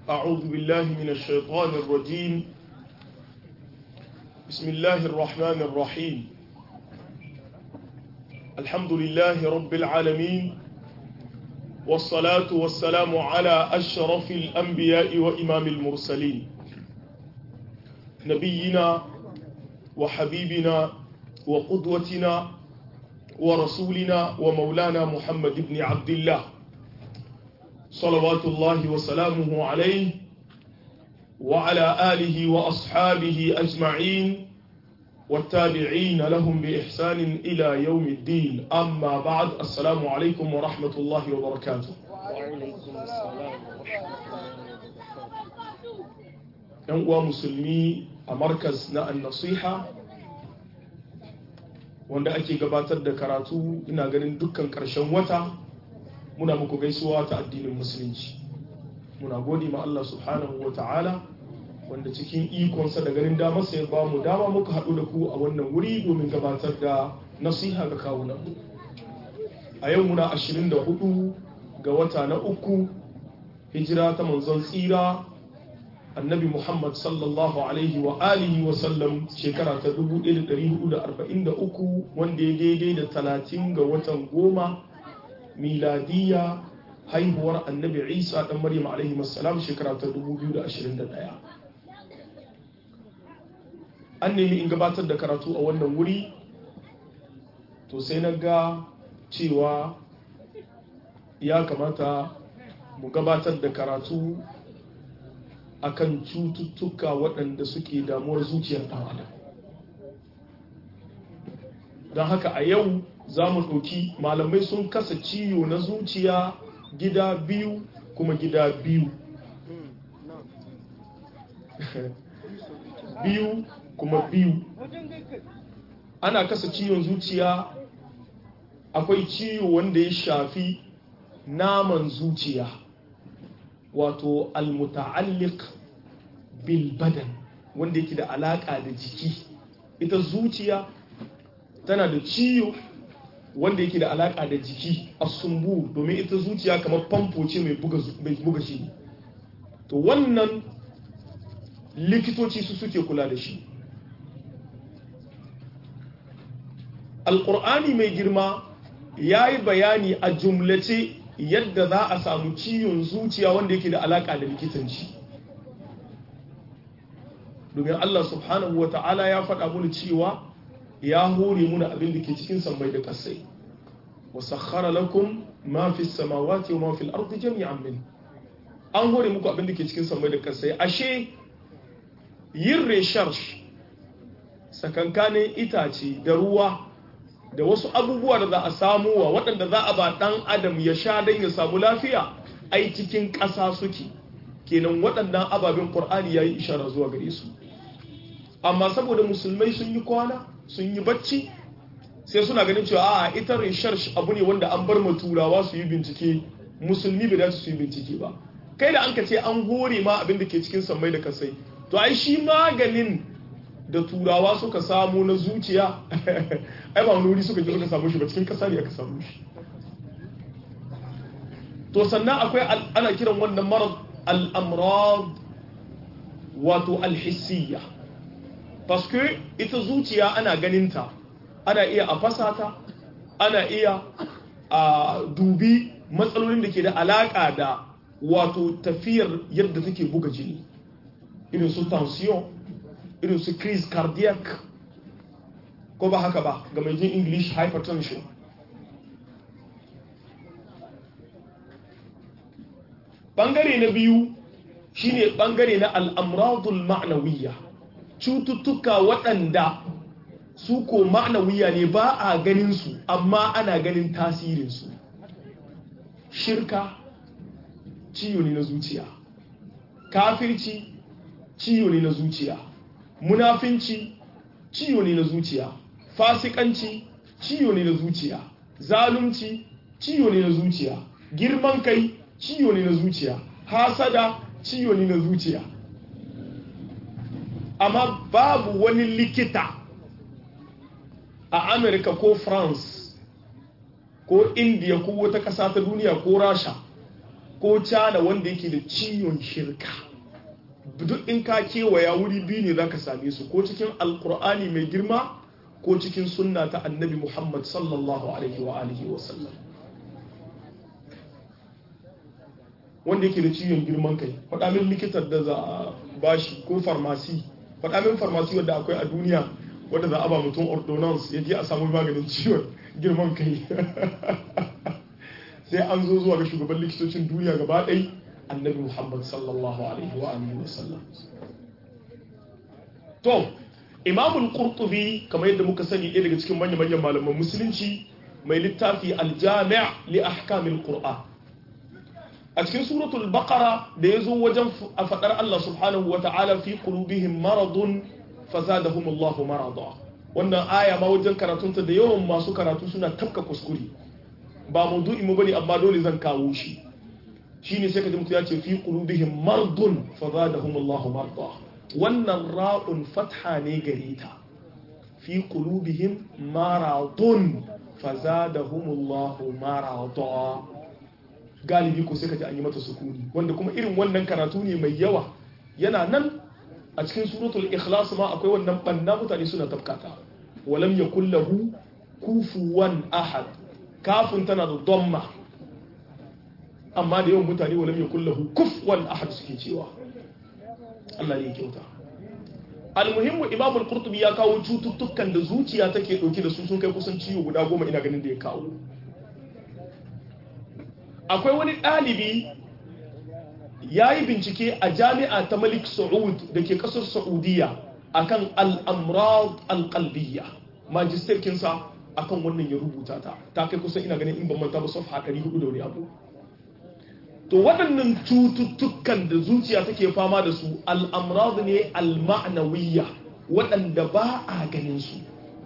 أعوذ بالله من الشيطان الرجيم بسم الله الرحمن الرحيم الحمد لله رب العالمين والصلاة والسلام على أشرف الأنبياء وإمام المرسلين نبينا وحبيبنا وقدوتنا ورسولنا ومولانا محمد بن عبد الله صلوات الله وسلامه عليه وعلى آله وأصحابه أجمعين والتابعين لهم بإحسان إلى يوم الدين أما بعد السلام عليكم ورحمة الله وبركاته وعليكم السلام ‘yan uwa musulmi a markas na annasiha wanda ake gabatar da karatu ina ganin dukkan ƙarshen wata muna muku gaisuwa ta addinin musulunci muna gode ma Allah subhanahu wa ta'ala wanda cikin ikonsa da ganin damarsa ya ba mu dama muka haɗu da ku a wannan wuri domin gabatar da nasiha ga kawunan a yau muna 24 ga wata na uku hijira ta manzon tsira annabi muhammad sallallahu alaihi wa alihi wa sallam shekara ta 1443 wanda ya daidai da 30 ga watan goma miladiya haihuwar annabi isa dan maryam alaihi salam shekara ta 2021 an nemi in gabatar da karatu a wannan wuri to sai na ga cewa ya kamata mu gabatar da karatu akan cututtuka waɗanda suke damuwar zuciyar ɗan adam don haka a yau za mu ɗauki malamai sun kasa ciwo na zuciya gida biyu kuma gida biyu biyu kuma biyu ana kasa ciwon zuciya akwai ciwo wanda ya shafi naman zuciya wato almuta'alliq bil badan wanda yake da alaka da jiki ita zuciya tana da ciwo wanda yake da alaka da jiki asumbu domin ita zuciya kamar famfo ce mai buga shi to wannan likitoci su suke kula da shi alƙur'ani mai girma ya yi bayani a jumlace yadda za a samu ciwon zuciya wanda yake da alaƙa da likitanci domin Allah subhanahu wa ta'ala ya faɗa muni cewa ya hore muna abin da ke cikin sammai da ƙasai wa sakhara lakum ma fi samawati wa ma fi al-ardi jami'an min an hore muku abin da ke cikin sammai da ƙasai ashe yin research sakankanin itace da ruwa da wasu abubuwa da za a samu wa waɗanda za a ba ɗan adam ya sha don ya samu lafiya ai cikin ƙasa suke kenan waɗannan ababen ƙur'ani ya yi ishara zuwa gare su amma saboda musulmai sun yi kwana sun yi bacci sai suna ganin cewa a ita research abu ne wanda an bar turawa su yi bincike musulmi bai dace su yi bincike ba kai da an ka ce an hore ma abin da ke cikin sammai da kasai to ai shi maganin da turawa suka samu na zuciya ai ba wani wuri suka je suka samu shi ba cikin kasa ne aka samu shi to sannan akwai ana kiran wannan marar al'amrad wato alhissiyya paske ita zuciya ana ganinta ana iya a fasata ana iya a dubi matsalolin da ke da alaƙa da wato tafiyar yadda take buga jini irin su tension irin su crise cardiac ko ba haka ba ga mai jin english hypertension bangare na biyu shine bangare na al'amradul ma'nawiyya cututtuka waɗanda su ko ma'nawiya ne ba a ganin su amma ana ganin tasirinsu shirka ciwo ne na zuciya kafirci ciwo ne na zuciya munafinci ciwo ne na zuciya fasikanci ciwo ne na zuciya zalunci ciwo ne na zuciya girman kai ciwo ne na zuciya hasada ciwo ne na zuciya amma babu wani likita a amerika ko france ko india ko wata ƙasa ta duniya ko rasha ko cana wanda yake da ciwon shirka duk in ka kewaya wuri biyu ne za ka same su ko cikin alkur'ani mai girma ko cikin sunna ta annabi muhammad sallallahu alaihi wa alihi wa sallam wanda yake da ciwon girman kai faɗa min likitar da za a bashi ko farmasi faɗa min farmasi wadda akwai a duniya wadda za a ba mutum ordonance ya je a samu maganin ciwon girman kai sai an zo zuwa ga shugaban likitocin duniya gaba ɗai annabi muhammad sallallahu alaihi wa alihi wa sallam to imamul qurtubi kamar yadda muka sani ɗaya daga cikin manyan manyan malaman musulunci mai littafi aljami' li ahkamil qur'an a cikin suratul baqara da yazo wajen a fadar Allah subhanahu wa ta'ala fi qulubihim maradun fazadahum Allahu marada wannan aya ma wajen karatunta da yawan masu karatu suna tafka kuskure ba maudu'i mu bane amma dole zan kawo shi shine sai kaji mutum ya ce fi qulubihim mardun fazadahum Allahu marada wannan ra'un fatha ne gare ta fi qulubihim maradun fazadahum Allahu marada galibi ko sai kaji an yi mata sukuni wanda kuma irin wannan karatu ne mai yawa yana nan a cikin suratul ikhlas ma akwai wannan banna mutane suna tafkata walam yakul lahu kufuwan ahad kafin tana da domma amma da yawan mutane walam yakul lahu kufuwan ahad suke cewa Allah ne ya kyauta almuhimmu imam al-qurtubi ya kawo cututtukan da zuciya take dauke da su sun kai kusan ciwo guda goma ina ganin da ya kawo akwai wani ɗalibi ya yi bincike a jami'a ta malik saud da ke ƙasar saudiya akan al'amrad alƙalbiya majistarkinsa akan wannan ya rubuta ta ta kai kusan ina ganin in ban manta ba safha 400 da wani abu to waɗannan cututtukan da zuciya take fama da su al'amrad ne al-ma'nawiyya waɗanda ba a ganin su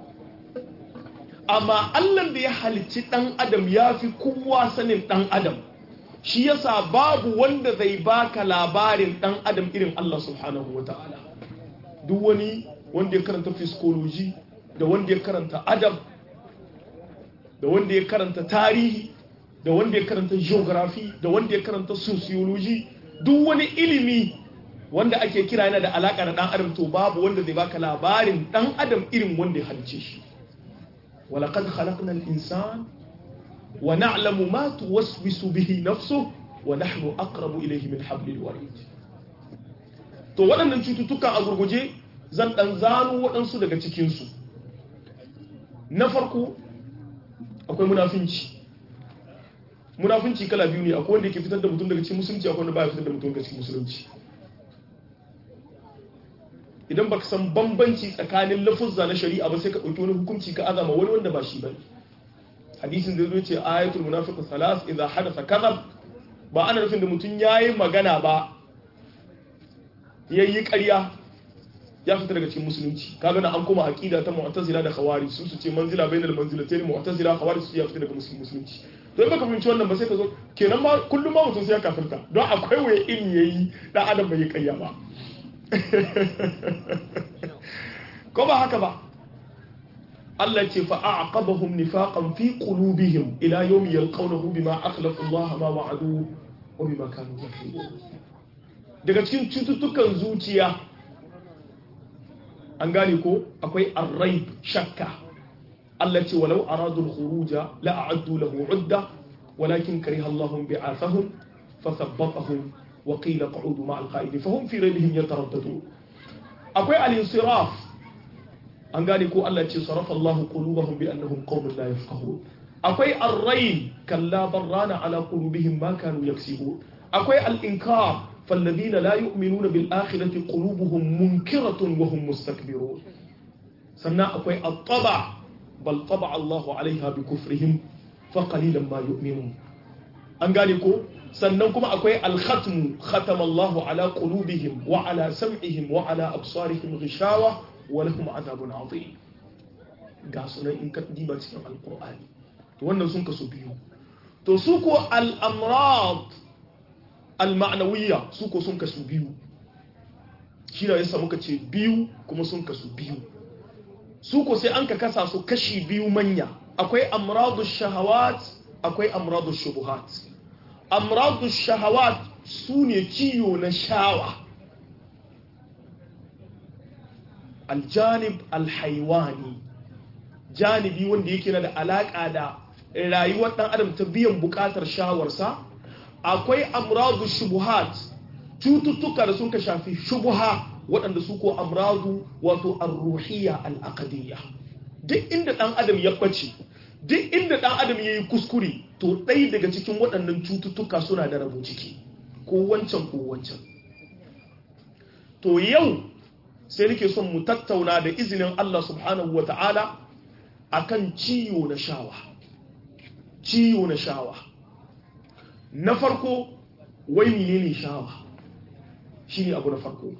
amma Allah da ya halicci ɗan adam ya fi kowa sanin ɗan adam shi yasa babu wanda zai baka labarin ɗan adam irin Allah subhanahu wa ta'ala duk wani wanda ya karanta physiology da wanda ya karanta adam da wanda ya karanta tarihi da wanda ya karanta geography da wanda ya karanta sociology duk wani ilimi wanda ake kira yana da alaƙa da ɗan adam to babu wanda zai baka labarin ɗan adam irin wanda ya halicce shi ولقد خلقنا الإنسان ونعلم ما توسوس به نفسه ونحن أقرب إليه من حبل الوريد to waɗannan cututtuka a gurguje zan ɗan zano waɗansu daga cikinsu na farko akwai munafinci munafinci kala biyu ne akwai wanda ke fitar da mutum daga cikin musulunci akwai wanda baya fitar da mutum daga cikin musulunci idan baka san bambanci tsakanin lafuzza na shari'a ba sai ka ɗauki wani hukunci ka azama wani wanda ba shi ba hadisin da zai ce ayatul munafiqu salas idza hadatha kadhab ba ana nufin da mutum yayi magana ba yayi ƙarya ya fita daga cikin musulunci kaga na an koma aqida ta mu'tazila da khawarij su su ce manzila bainal manzilatayn mu'tazila khawarij su ya fita daga musulunci to baka fahimci wannan ba sai ka zo kenan ma kullum ma mutum sai ya kafirta don akwai waye in yayi dan adam bai ƙarya ba ko ba haka ba Allah ce fa aqabahum nifaqan fi qulubihim ila yawmi yalqawnahu bima akhlafu Allah ma wa'adu wa bima kanu yakfurun daga cikin cututtukan zuciya an gane ko akwai arraib shakka Allah ce walau aradu al-khuruja la a'addu lahu 'udda walakin kariha Allah bi'athahum fathabbatahum wa qila qa'udu ma'al qa'idin fahum fi raybihim yataraddadun akwai al-insiraf an gane ko Allah ce sarafa Allah qulubahum bi annahum qaumun la yafqahun akwai ar-rayn kalla barrana ala qulubihim ma kanu yaksibun akwai al-inkar فالذين لا يؤمنون بالآخرة قلوبهم منكرة وهم مستكبرون سنة أكوي الطبع بل طبع الله عليها بكفرهم فقليلا ما يؤمنون أنقالكم سننكم أكوي الختم ختم الله على قلوبهم وعلى سمعهم وعلى أبصارهم غشاوة ولهم عذاب عظيم قاسنا إن كتديبا cikin alqur'ani to wannan sun kasu biyu to su ko al-amrad al-ma'nawiyya su ko sun kasu biyu shi da yasa muka ce biyu kuma sun kasu biyu su ko sai an ka kasa su kashi biyu manya akwai amradu shahawat akwai amradu shubuhat amradu shahawat su ne ciyo na shawa aljanib alhaiwani janibi wanda yake na da alaƙa da rayuwar ɗan adam ta biyan buƙatar shawarsa akwai amradu shubuhat cututtuka da sun ka shafi shubuha waɗanda su ko amradu wato arruhiyya al'aqadiyya duk inda ɗan adam ya ɓace duk inda ɗan adam ya yi kuskure to ɗai daga cikin waɗannan cututtuka suna da rabu ciki ko wancan ko wancan to yau sai nake son mu tattauna da izinin Allah subhanahu wa ta'ala akan ciwo na shawa ciwo na shawa na farko wai menene shawa shine abu na farko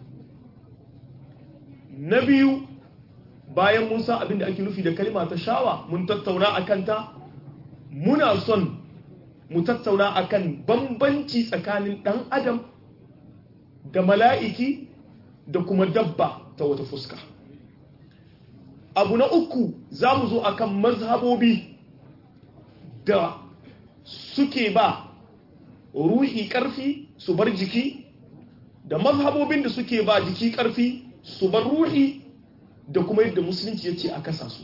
na biyu bayan mun san abin da ake nufi da kalma ta shawa mun tattauna akan ta muna son mu tattauna akan bambanci tsakanin dan adam da mala'iki da kuma dabba ta wata fuska abu na uku za mu zo akan mazhabobi da suke ba ruhi ƙarfi su bar jiki da mazhabobin da suke ba jiki ƙarfi su bar ruhi da kuma yadda musulunci ya ce a kasa su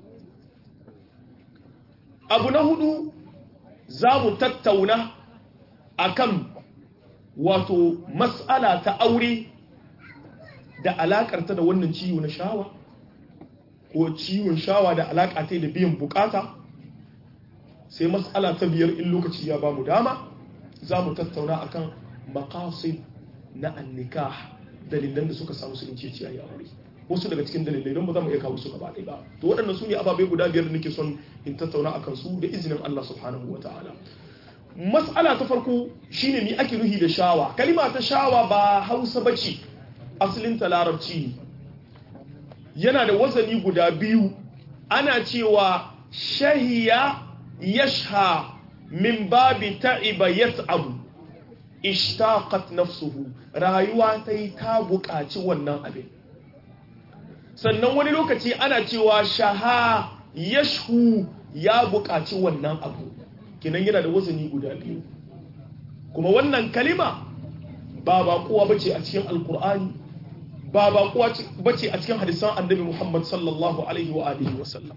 abu na hudu za mu tattauna akan wato matsala ta aure da alakarta da wannan ciwo na shawa ko ciwon shawa da alaka ta da biyan bukata sai matsala ta biyar in lokaci ya ba mu dama za mu tattauna akan maqasid na annikah dalilan da suka samu su in ce ciyayi aure wasu daga cikin dalilai don ba za mu iya kawo su gaba ɗaya ba to waɗannan su ne ababai guda biyar da nake son in tattauna akan su da izinin Allah subhanahu wa ta'ala mas'ala ta farko shine ni ake nuhi da shawa kalima ta shawa ba hausa bace asalin ta larabci ne yana da wazani guda biyu ana cewa shahiya yashha min babi ta'iba yat'abu ishtaqat nafsuhu rayuwa ta yi ta buƙaci wannan abin sannan wani lokaci ana cewa shaha yashhu ya buƙaci wannan abu kinan yana da wazani guda biyu kuma wannan kalima ba baƙuwa bace a cikin alkur'ani ba baƙuwa bace a cikin hadisan annabi muhammad sallallahu alaihi wa alihi wa sallam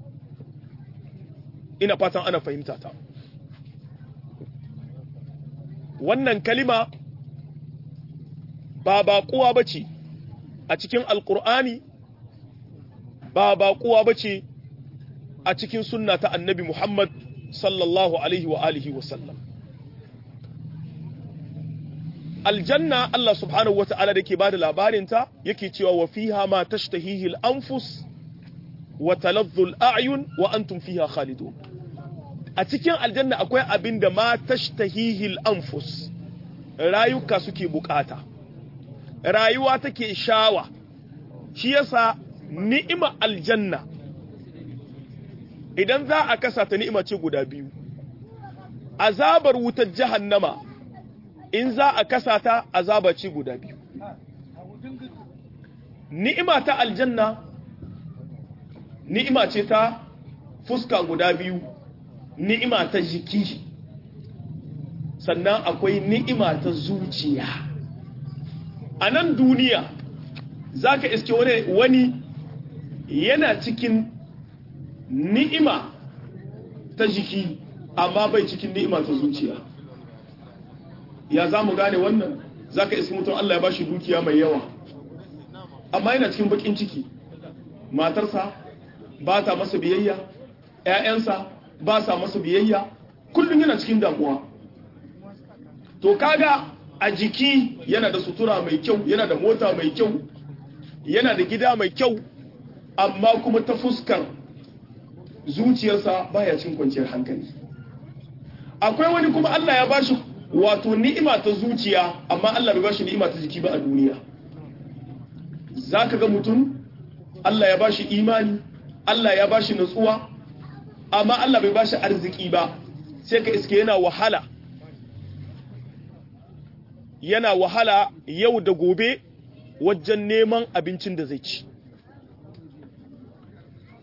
ina fatan ana fahimta ta wannan kalima ba baƙuwa bace a cikin alkur'ani ba baƙuwa bace a cikin sunna ta annabi muhammad sallallahu alaihi wa alihi wa sallam aljanna Allah subhanahu wa ta'ala da ke ba da labarinta yake cewa wa fiha ma tashtahihi al-anfus wa taladhdhu al-a'yun wa antum fiha khalidun a cikin aljanna akwai abin da ma tashtahihi al-anfus rayuka suke bukata rayuwa take shawa shi yasa ni'ima aljanna idan za a kasa ta ni'ima ce guda biyu azabar wutar jahannama in za a kasa ta azaba ce guda biyu ni'ima ta aljanna ni'ima ce ta fuska guda biyu ni'ima ta jiki sannan akwai ni'ima ta zuciya a nan duniya za ka iske wani yana cikin ni'ima ta jiki amma bai cikin ni'ima ta zuciya ya za mu gane wannan za ka iske mutum Allah ya bashi dukiya mai yawa amma yana cikin bakin ciki matarsa ba ta masa biyayya ‘ya'yansa ba sa masa biyayya kullum yana cikin damuwa to kaga a jiki yana da sutura mai kyau yana da mota mai kyau yana da gida mai kyau amma kuma ta fuskar zuciyarsa baya cin kwanciyar hankali akwai wani kuma Allah ya bashi wato ni'ima ta zuciya amma Allah bai bashi ni'ima ta jiki ba a duniya zaka ga mutum Allah ya bashi imani Allah ya bashi nutsuwa amma Allah bai bashi arziki ba sai ka iske yana wahala yana wahala yau da gobe wajen neman abincin da zai ci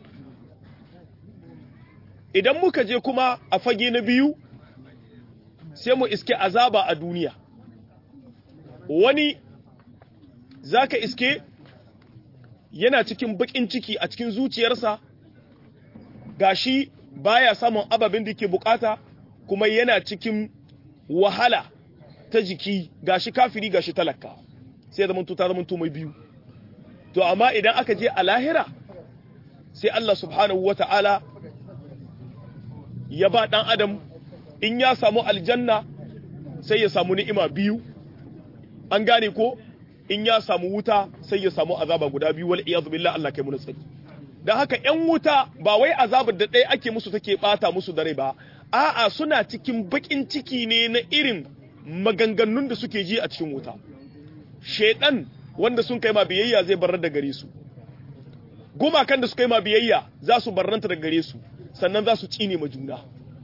idan muka je kuma a fage na biyu sai mu iske azaba a duniya wani zaka iske yana cikin bakin ciki a cikin zuciyarsa gashi baya samun ababin da yake bukata kuma yana cikin wahala ta jiki gashi kafiri gashi talaka sai zaman to ta zaman to mai biyu to amma idan aka je a lahira sai Allah subhanahu wata'ala ya ba dan adam in ya samu aljanna sai ya samu ni'ima biyu an gane ko in ya samu wuta sai ya samu azaba guda biyu wal iyad billah Allah kai mu tsari dan haka ƴan wuta ba wai azabar da ɗaya ake musu take bata musu dare ba a'a suna cikin bakin ciki ne na irin maganganun da suke ji a cikin wuta shedan wanda sun kai ma biyayya zai barar da gare su gumakan da suka yi ma biyayya za su barranta da gare su sannan za su cine ma juna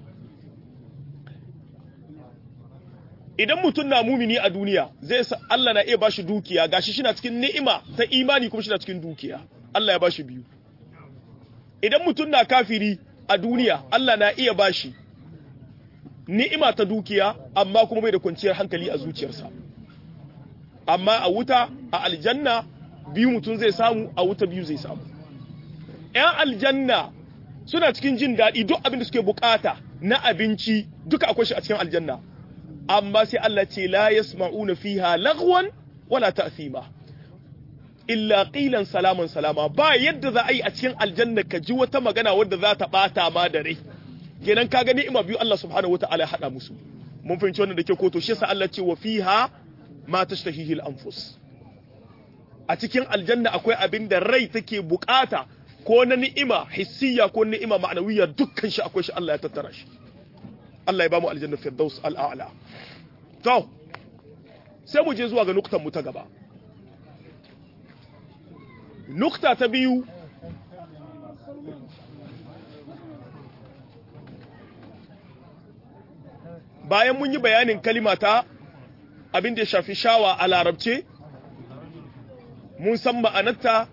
idan mutum na mumini a duniya zai sa Allah na iya bashi dukiya gashi shi na cikin ni'ima ta imani kuma shi na cikin dukiya Allah ya bashi biyu idan mutum na kafiri a duniya Allah na iya bashi ni'ima ta dukiya amma kuma bai da kwanciyar hankali a zuciyarsa amma a wuta a aljanna biyu mutum zai samu a wuta biyu zai samu ‘yan aljanna suna cikin jin daɗi duk abin da suke bukata na abinci duka akwai shi a cikin aljanna amma sai Allah ce la yasma'una fiha lagwan wala ta'thima illa qilan salaman salama ba yadda za a yi a cikin aljanna ka ji wata magana wadda za ta bata ma da rai kenan ka gani ima biyu Allah subhanahu wata'ala ya hada musu mun fahimci wannan da ke ko to shi yasa Allah ce wa fiha ma tashtahihi al-anfus a cikin aljanna akwai abin da rai take bukata ko na ni'ima hissiya ko ni'ima ma'anawiyya dukkan shi akwai shi Allah ya tattara shi Allah ya ba mu aljanna firdaus al'ala to sai mu je zuwa ga nuktan mu ta gaba nukta ta biyu bayan mun yi bayanin kalimata abin da ya shafi shawa a larabce mun san ma'anarta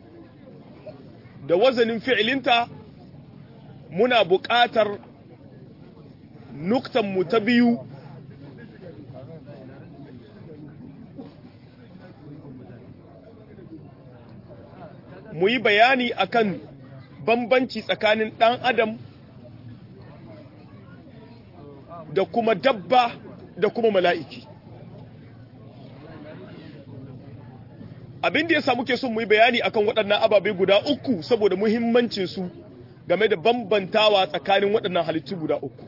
da wazanin fi'ilinta muna buƙatar nuktanmu ta biyu mu yi bayani akan bambanci tsakanin ɗan adam da kuma dabba da kuma mala'iki abin da ya samu ke son mu yi bayani akan waɗannan ababe guda uku saboda muhimmancinsu game da bambantawa tsakanin waɗannan halittu guda uku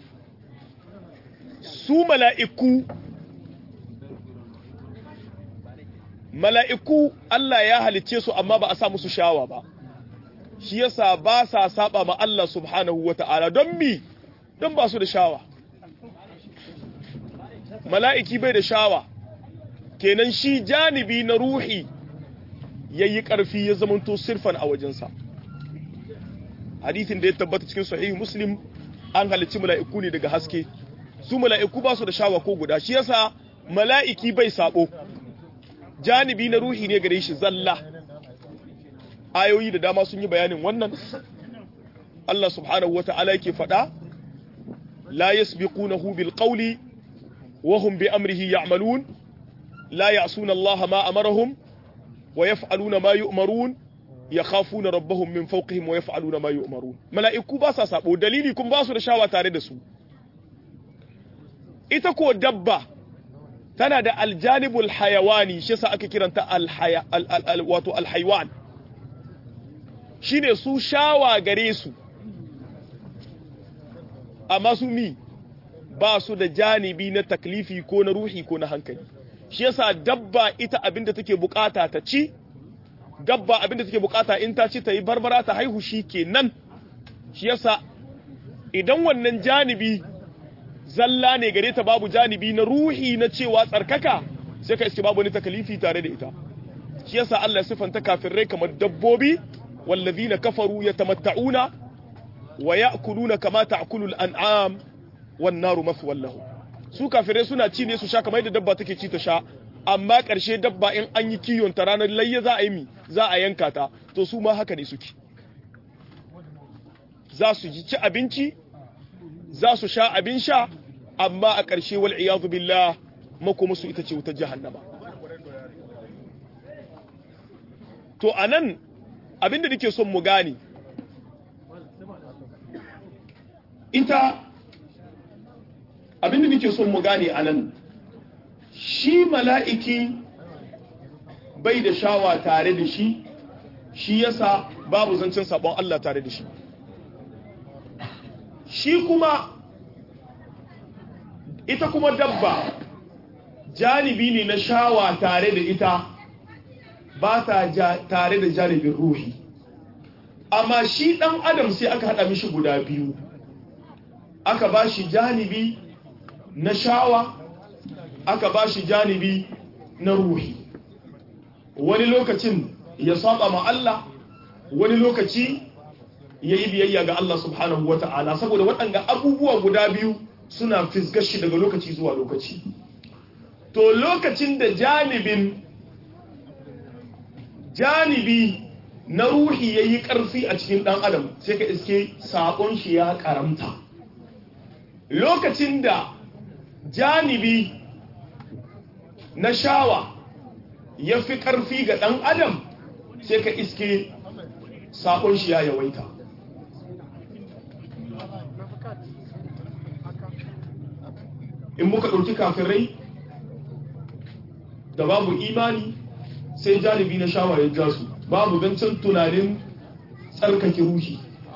su mala'iku mala'iku Allah ya halicce su amma ba a sa musu shawa ba shi yasa ba sa saba ma Allah subhanahu wa ta'ala don mi don ba su da shawa mala'iki bai da shawa kenan shi janibi na ruhi ya yi ƙarfi ya zamanto sirfan a wajensa hadithin da ya tabbata cikin sahihi muslim an halicci mala'iku ne daga haske su mala'iku ba su da shawa ko guda shi yasa mala'iki bai sabo janibi na ruhi ne gare shi zalla ayoyi da dama sun yi bayanin wannan Allah subhanahu wa ta'ala yake faɗa la yasbiqunahu bil qawli wa hum bi amrihi ya'malun la ya'suna Allah ma amarahum wa yaf'aluna ma yu'marun yakhafuna rabbahum min fawqihim wa yaf'aluna ma yu'marun mala'iku ba sa sabo dalili kun ba su da shawa tare da su ita ko dabba tana da aljanibul hayawani shi yasa ake kiranta alhaya wato alhaywan shine su shawa gare su amma su mi ba su da janibi na taklifi ko na ruhi ko na hankali shi yasa dabba ita abinda take bukata ta ci dabba abinda take bukata in ta ci ta yi barbara ta haihu shi kenan shi yasa idan wannan janibi zalla ne gare ta babu janibi na ruhi na cewa tsarkaka sai ka iske babu ni takalifi tare da ita shi yasa Allah sifanta kafirai kamar dabbobi wallazina kafaru yatamatta'una wa ya'kuluna kama ta'kulu al-an'am wan naru maswal lahum su kafirai suna ci ne su sha kamar yadda dabba take ci ta sha amma ƙarshe dabba in an yi kiyon ta ranar layya za a yi mi za a yanka ta to su ma haka ne suke za su ci abinci za su sha abin sha amma a ƙarshe wal iyadu billah makomusu ita ce wutar jahannama to anan abinda nake son mu gane ita abinda nake son mu gane anan shi mala'iki bai da shawa tare da shi shi yasa babu zancen sabon Allah tare da shi shi kuma ita kuma dabba janibi ne na shawa tare da ita ba ta tare da janibin ruhi amma shi dan adam sai aka hada mishi guda biyu aka ba shi janibi na shawa aka ba shi janibi na ruhi wani lokacin ya saba ma Allah wani lokaci ya yi biyayya ga Allah subhanahu wa ta'ala saboda waɗanda abubuwa guda biyu suna fisgar shi daga lokaci zuwa lokaci to lokacin da janibin janibi na ruhi ya yi ƙarfi a cikin ɗan adam sai ka iske saƙon shi ya ƙaramta lokacin da janibi na shawa ya fi ƙarfi ga ɗan adam sai ka iske saƙon shi ya yawaita in muka ɗauki kafirai da babu imani sai janibi na shawa ya ja su babu zancen tunanin tsarkake ruhi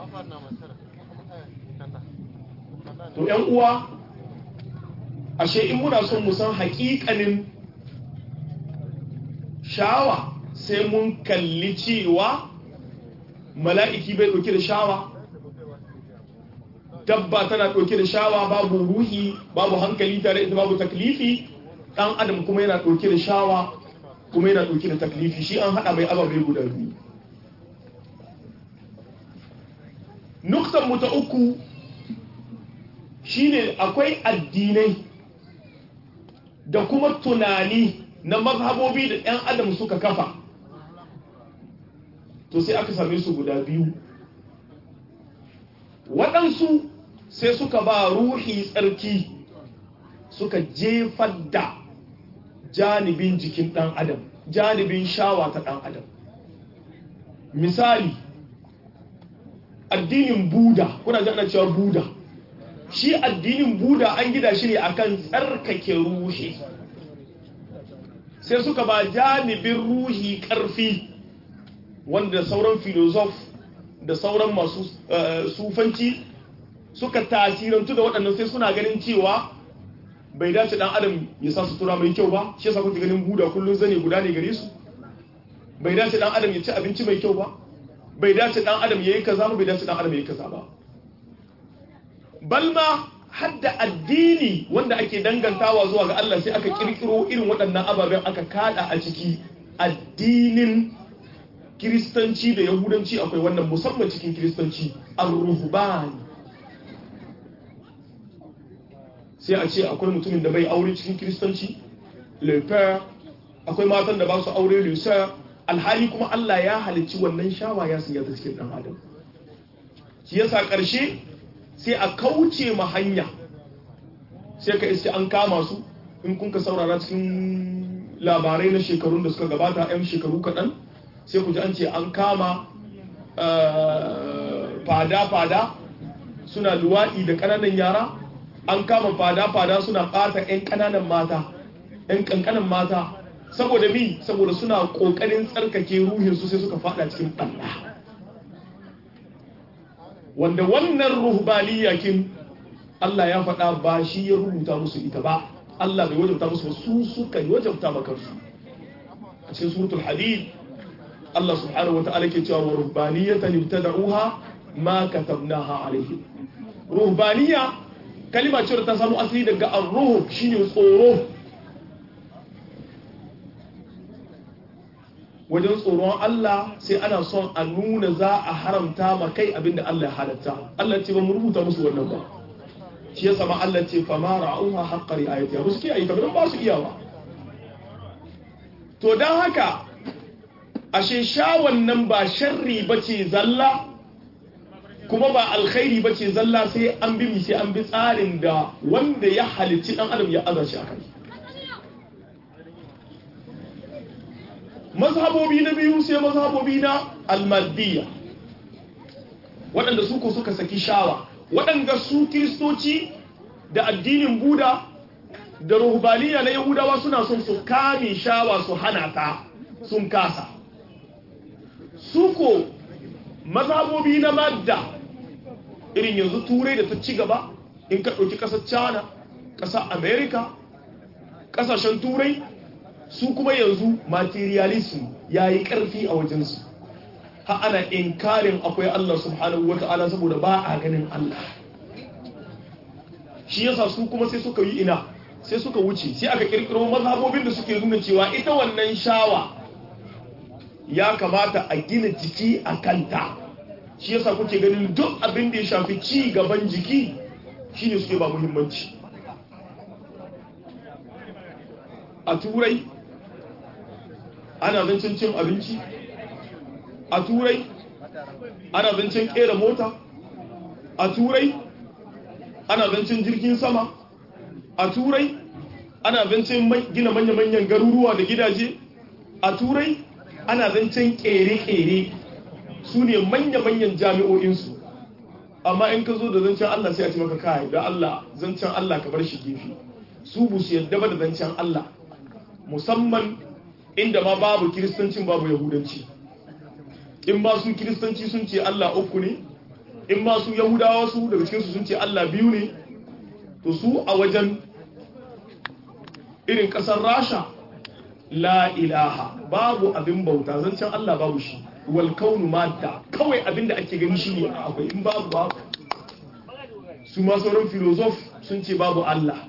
to ‘yan uwa ashe in muna son mu san haƙiƙanin shawa sai mun kalli cewa mala'iki bai ɗauki da shawa dabba tana ɗauke da shawa babu ruhi babu hankali tare ita babu taklifi ɗan adam kuma yana ɗauke da shawa kuma yana ɗauke da taklifi shi an haɗa mai ababai guda biyu nuktan mu ta uku shine akwai addinai da kuma tunani na mazhabobi da 'yan adam suka kafa to sai aka same su guda biyu waɗansu sai suka ba ruhi tsarki suka jefar da janibin jikin ɗan adam janibin shawa ta ɗan adam misali addinin buda kuna ji ana cewa buda shi addinin buda an gida shi ne akan tsarkake ruhi sai suka ba janibin ruhi ƙarfi wanda sauran filosof da sauran masu sufanci suka tasirantu da waɗannan sai suna ganin cewa bai dace ɗan adam ya sa sutura mai kyau ba shi yasa kuke ganin buda kullum zane guda ne gare su bai dace ɗan adam ya ci abinci mai kyau ba bai dace ɗan adam ya yi kaza ba bai dace ɗan adam ya yi kaza ba balma hadda addini wanda ake dangantawa zuwa ga Allah sai aka kirkiro irin waɗannan ababen aka kada a ciki addinin kiristanci da yahudanci akwai wannan musamman cikin kiristanci ar-ruhban sai a ce akwai mutumin da bai aure cikin kiristanci le père akwai matan da ba su aure le sœur alhali kuma Allah ya halicci wannan shawa ya sanya ta cikin dan adam shi yasa karshe sai a kauce ma hanya sai ka iske an kama su in kun ka saurara cikin labarai na shekarun da suka gabata 'yan shekaru kaɗan sai ku ji an ce an kama fada-fada suna luwaɗi da ƙananan yara an kama fada-fada suna ɓata 'yan ƙananan mata 'yan ƙanƙanan mata saboda mi saboda suna ƙoƙarin tsarkake ruhinsu sai suka fada cikin ɓalla wanda wannan ruhbaniya kin Allah ya faɗa ba shi ya rubuta musu ita ba Allah bai wajabta musu su suka yi wajabta makarsu a cikin suratul hadid Allah subhanahu wata'ala ke cewa wa ruhbaniyatan ibtada'uha ma katabnaha alaihim ruhbaniya kalima ce ta samu asali daga ar-ruh shine tsoro wajen tsoron Allah sai ana son a nuna za a haramta ma kai abinda Allah ya halatta Allah ce ba mu rubuta musu wannan ba shi ya sama Allah ce fa ma ra'uha haqqa ri'ayatiha ba su kiyaye ta ba su iyawa to dan haka ashe shawan nan ba sharri bace zalla kuma ba alkhairi ba ce zalla sai an bi mi sai an bi tsarin da wanda ya halicci dan adam ya aza shi akai mazhabobi na biyu sai mazhabobi na almadiyya waɗanda su ko suka saki shawa waɗanda su kiristoci da addinin buda da ruhbaniya na yahudawa suna son su kame shawa su hana ta sun kasa su ko mazhabobi na madda irin yanzu turai da ta ci gaba in ka ɗauki ƙasar china ƙasar america ƙasashen turai su kuma yanzu materialism ya yi ƙarfi a wajensu ha ana inkarin akwai Allah subhanahu wa ta'ala saboda ba a ganin Allah shi yasa su kuma sai suka yi ina sai suka wuce sai aka kirkiro mazhabobin da suke nuna cewa ita wannan shawa ya kamata a gina jiki a kanta shi yasa kuke ganin duk abin da ya shafi ci gaban jiki shine suke ba muhimmanci a turai ana zancen cin abinci a turai ana zancen kera mota a turai ana zancen jirgin sama a turai ana zancen gina manya-manyan garuruwa da gidaje a turai ana zancen kere-kere su ne manya-manyan jami'o'insu amma in ka zo da zancen Allah sai a ci maka kai da Allah zancen Allah ka bar shi gefe su bu su yadda ba da zancen Allah musamman inda ma babu kiristancin babu yahudanci in ma su kiristanci sun ce Allah uku ne in ma su yahudawa su daga cikinsu sun ce Allah biyu ne to su a wajen irin kasar rasha la ilaha babu abin bauta zancen Allah babu shi wal kaunu madda kawai abin da ake gani shine akwai in babu babu su ma sauran filozof sun ce babu Allah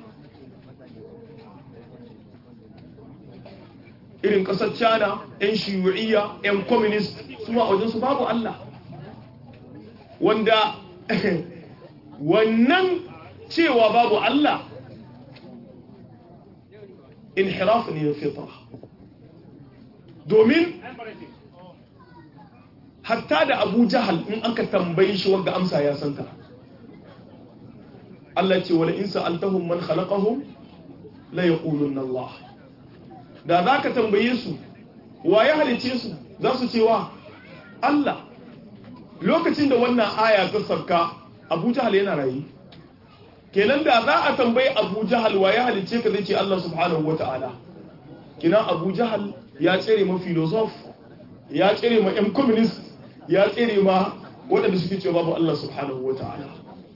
irin kasar china 'yan shiyu'iyya 'yan communist su ma wajen su babu Allah wanda wannan cewa babu Allah inhiraf ne fitra domin hatta da abu jahal in aka tambayi shi wanda amsa ya santa Allah ce wala in sa'altahum man khalaqahum la yaqulunna Allah da zaka tambaye su wa ya halice su za su ce wa Allah lokacin da wannan aya ta sarka Abu Jahal yana rayi kenan da za a tambayi Abu Jahal wa ya halice ka zai ce Allah subhanahu wata'ala kina Abu Jahal ya tsere ma philosoph ya tsere ma yan communist ya tsere ma waɗanda suke cewa babu Allah subhanahu wata'ala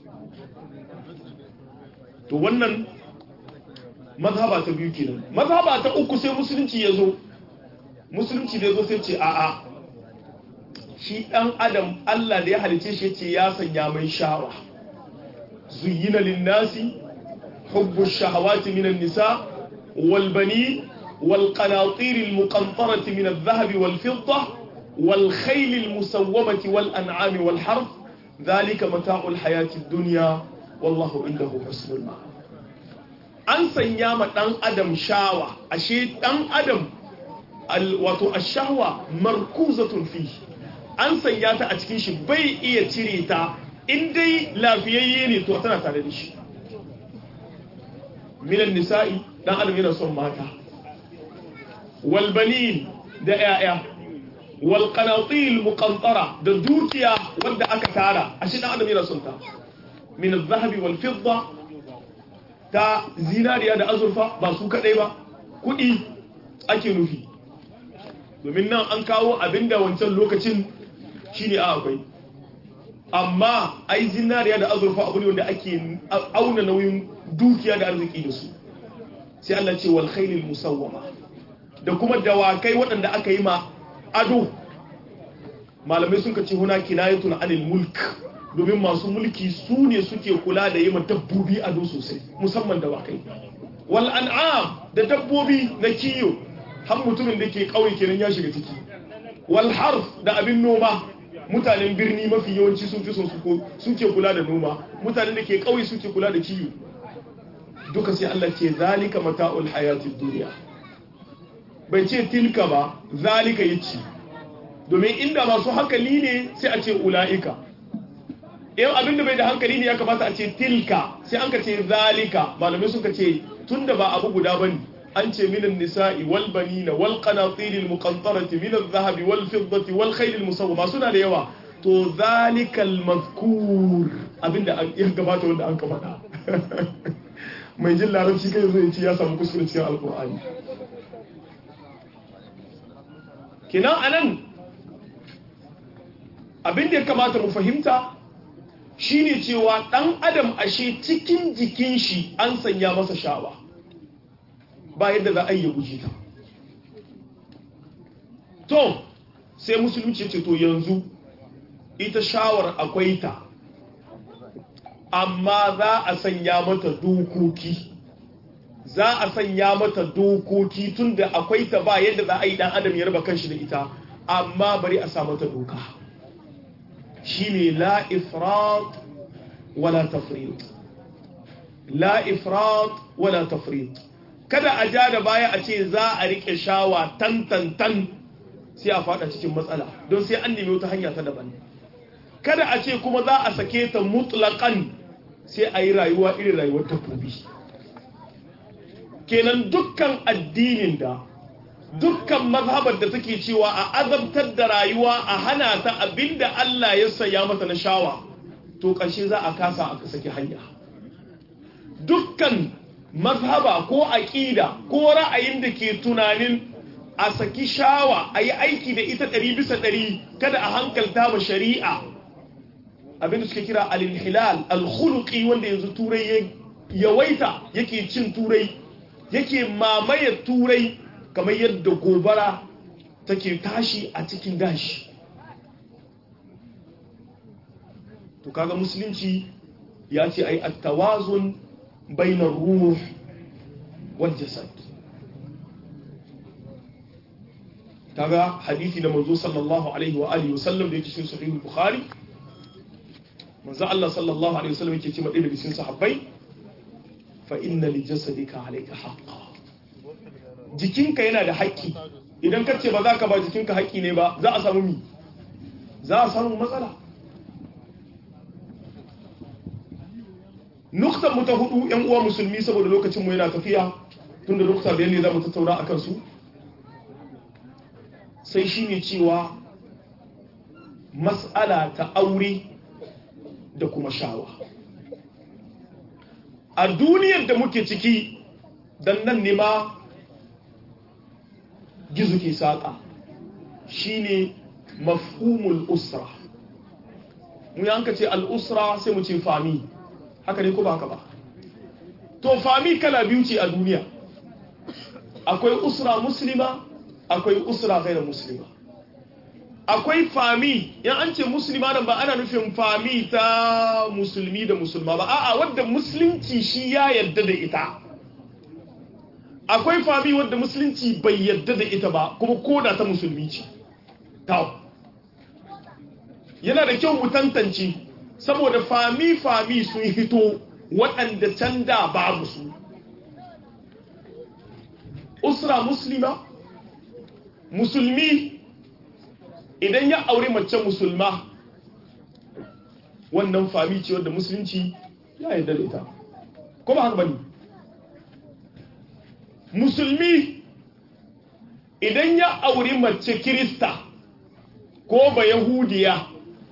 to wannan mazhaba ta biyu kenan mazhaba ta uku sai musulunci ya zo musulunci da ya zo sai ce a'a shi ɗan adam Allah da ya halice shi ce ya sanya mai shawa zuyyina linnasi hubbu shahawati minan nisa wal bani wal qanatir al muqantarati min al dhahab wal fidda wal khayl al musawwamati wal an'am wal harf dhalika mata'u al hayati ad dunya wallahu indahu husnul ma'ab an sanya ma ɗan adam shawa ashe ɗan adam wato ashahwa markuzatun fi an sanya ta a cikin shi bai iya cire ta in dai lafiyayye ne to tana tare da shi minan nisa'i ɗan adam yana son mata walbanin da 'ya'ya wal qanatil muqantara da dukiya wanda aka tara ashe ɗan adam yana son ta min az-zahabi wal fidda ta zinariya da azurfa ba su kadai ba kudi ake nufi domin nan an kawo abinda wancan lokacin shine a akwai amma ai zinariya da azurfa abu ne wanda ake auna nauyin dukiya da arziki da su sai Allah ce wal khailil musawwama da kuma dawakai waɗanda aka yi ma ado malamai sun ka ce huna kinayatun anil mulk domin masu mulki su ne suke kula da yi dabbobi ado sosai musamman dawakai wal an'am da dabbobi na kiyo har mutumin da ke kauye kenan ya shiga ciki wal harf da abin noma mutanen birni mafi yawanci sun fi son suke kula da noma mutanen da ke kauye suke kula da kiyo duka sai Allah ce zalika mata'ul hayatid dunya bai ce tilka ba zalika yace domin inda masu hankali ne sai a ce ula'ika in abin da bai da hankali ne ya kamata a ce tilka sai an ka ce zalika malamai suka ce tunda ba abu guda bane an ce minan nisa'i wal banina wal qanatir al muqantarati min al dhahabi wal fiddati wal khayl al musawwama suna da yawa to zalikal mazkur abinda ya gabata wanda an ka faɗa mai jin larabci kai zai ce ya samu kuskure cikin alkur'ani kinan anan abin da ya kamata mu fahimta shine cewa dan adam ashe cikin jikin shi an sanya masa shawa ba yadda za a yi guji ta to sai musulunci ce to yanzu ita shawar akwai ta amma za a sanya mata dokoki za a sanya mata dokoki tunda akwai ta ba yadda za a yi dan adam ya raba kanshi da ita amma bari a sa mata doka shine la ifrat wala tafrit la ifrat wala tafrit kada a ja da baya a ce za a rike shawa tan tan tan sai a fada cikin matsala don sai an nemi wata hanya ta daban kada a ce kuma za a sake ta mutlaqan sai a yi rayuwa irin rayuwar dabbobi kenan dukkan addinin da dukkan mazhabar da take cewa a azabtar da rayuwa a hana ta abinda Allah ya saya mata na shawa to ƙarshe za a kasa a saki hanya dukkan mazhaba ko aƙida ko ra'ayin da ke tunanin a saki shawa a yi aiki da ita ɗari bisa ɗari kada a hankalta ma shari'a abinda suka kira al-hilal al-khuluqi wanda yanzu turai yawaita yake cin turai yake mamaye turai kamar yadda gobara take tashi a cikin dashi to kaga musulunci ya ce ai at-tawazun bainar ruh wal jasad kaga hadisi da manzo sallallahu alaihi wa alihi wasallam da yake cikin sahih al-bukhari manzo Allah sallallahu alaihi wasallam yake ce madai daga cikin sahabbai fa inna li jasadika alayka haqqan jikinka yana da haƙƙi idan ka ce ba za ka ba jikinka haƙƙi ne ba za a samu mi za a samu matsala nuktan mu ta hudu yan uwa musulmi saboda lokacin mu yana tafiya tunda nukta da ne za mu tattauna akan su sai shine cewa mas'ala ta aure da kuma shawa a duniyar da muke ciki dan nan ne ma gizo ke saƙa shine mafhumul usra mu yanka ce al'usra sai mu ce fami haka ne ko ba haka ba to fami kala biyu ce a duniya akwai usra muslima akwai usra gaira muslima akwai fami yan an ce musulma nan ba ana nufin fami ta musulmi da musulma ba a'a wadda musulunci shi ya yarda da ita akwai fami wadda musulunci bai yarda da ita ba kuma koda ta musulmi ce ta yana da kyau mu tantance saboda fami fami sun hito waɗanda can da babu su usra muslima musulmi idan ya aure mace musulma wannan fami ce wadda musulunci ya yarda da ita ko ba haka bane musulmi idan ya aure mace kirista ko ba yahudiya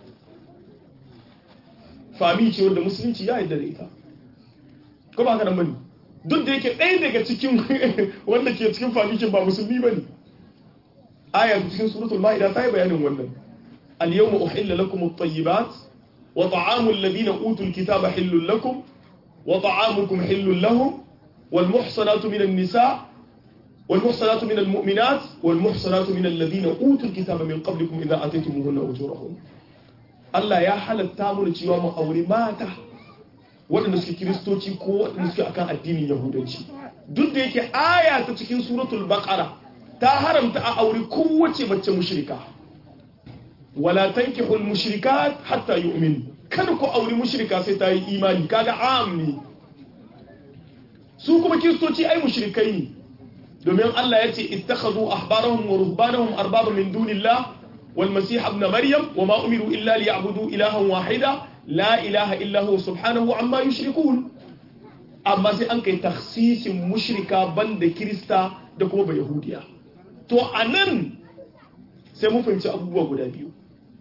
fami ce wadda musulunci ya yarda da ita ko ba haka nan bane duk da yake ɗaya daga cikin wanda ke cikin famikin ba musulmi bane aya cikin suratul ma'ida ta yi bayanin wannan al-yawma uhilla lakum at-tayyibat wa ta'amu alladhina utul kitaba hillun lakum wa ta'amukum hillun lahum wal muhsanatu minan nisa wal muhsanatu minal mu'minat wal muhsanatu minal ladhina utul kitaba min qablikum idha ataytumuhunna ujurahum Allah ya halatta mu cewa mu aure mata waɗanda suke kiristoci ko waɗanda suke akan addinin yahudanci duk da yake aya ta cikin suratul baqara ta haramta a aure kowace mace mushrika wala tankihul mushrikat hatta yu'min kada ku aure mushrika sai ta yi imani kaga am ne su kuma kiristoci ai mushrikai ne domin Allah ya ce ittakhadhu ahbarahum wa ruhbanahum arbaba min dunillah wal masih ibn maryam wa ma umiru illa liya'budu ilahan wahida la ilaha illa huwa subhanahu amma yushrikun amma sai an kai takhsisin mushrika banda kirista da kuma ba yahudiya to anan sai mun fahimci abubuwa guda biyu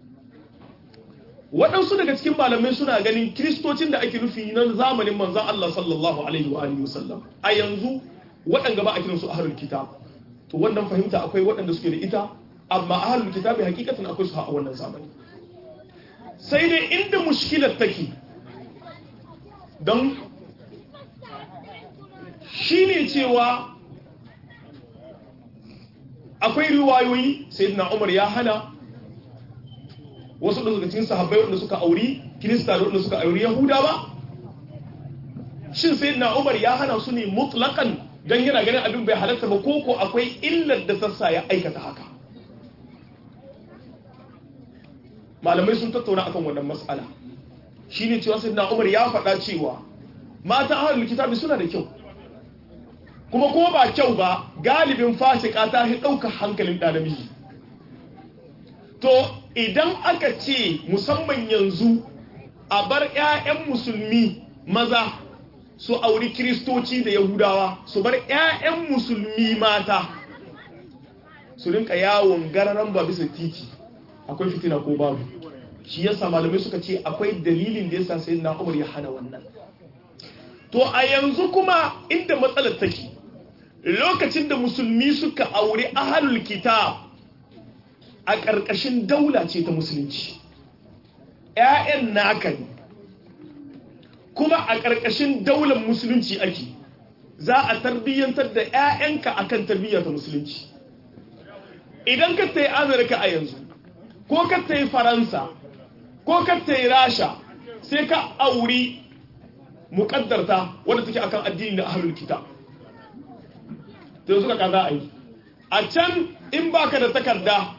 waɗansu daga cikin malamai suna ganin kiristocin da ake nufi na zamanin manzan Allah sallallahu alaihi wa alihi wasallam a yanzu waɗanda ba a kiransu ahlul kitab to wannan fahimta akwai waɗanda suke da ita amma ahlul kitab hakikatan akwai su a wannan zamani sai dai inda mushkilar take don shine cewa akwai riwayoyi sayyidina Umar ya hana wasu daga cikin sahabbai wanda suka auri kirista da wanda suka auri yahuda ba shin sayyidina Umar ya hana su ne mutlaqan dan yana ganin abin bai halatta ba ko ko akwai illar da sassa ya aikata haka malamai sun tattauna akan wannan mas'ala shine cewa sayyidina Umar ya faɗa cewa mata ahlul kitabi suna da kyau kuma ko ba kyau ba galibin fasika ta hi ɗaukar hankalin ɗa namiji to idan aka ce musamman yanzu a bar 'ya'yan musulmi maza su auri kiristoci da yahudawa su bar 'ya'yan musulmi mata su rinka yawon gararan ba bisa titi akwai fitina ko babu shi yasa malamai suka ce akwai dalilin da yasa sai na umar ya hana wannan to a yanzu kuma inda matsalar take lokacin da musulmi suka auri ahalul kitab a ƙarƙashin daula ce ta musulunci ‘ya'yan naka ne kuma a ƙarƙashin daular musulunci ake za a tarbiyyantar da ‘ya'yanka a kan tarbiyyar ta musulunci idan ka ta yi amurka a yanzu ko ka ta yi faransa ko ka ta yi rasha sai ka auri muƙaddarta wadda take akan addini da ahalul kitab da suka kaza a yi a can in baka da takarda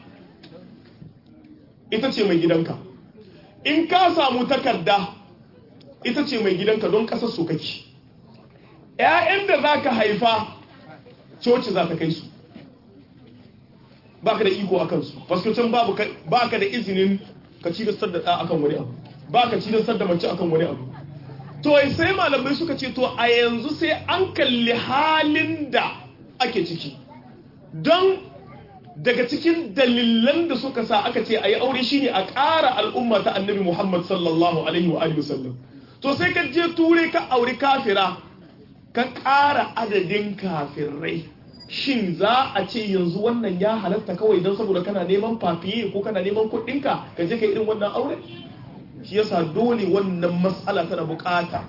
ita ce mai gidanka in ka samu takarda ita ce mai gidanka don kasar su kake ‘ya'yan da za ka haifa coci za ta kai su baka da iko a kansu faskocin baka da izinin ka ci da ɗa akan wani abu ba ka ci da mace akan wani abu to sai malamai suka ce to a yanzu sai an kalli halin da ake ciki don daga cikin dalilan da suka sa aka ce a yi aure shine a ƙara al'umma ta annabi Muhammad sallallahu alaihi wa sallam to sai ka je ture ka auri kafira ka ƙara adadin kafirai shin za a ce yanzu wannan ya halatta kawai don saboda kana neman fafiye ko kana neman kuɗinka ka je ka irin wannan aure shi yasa dole wannan matsala tana bukata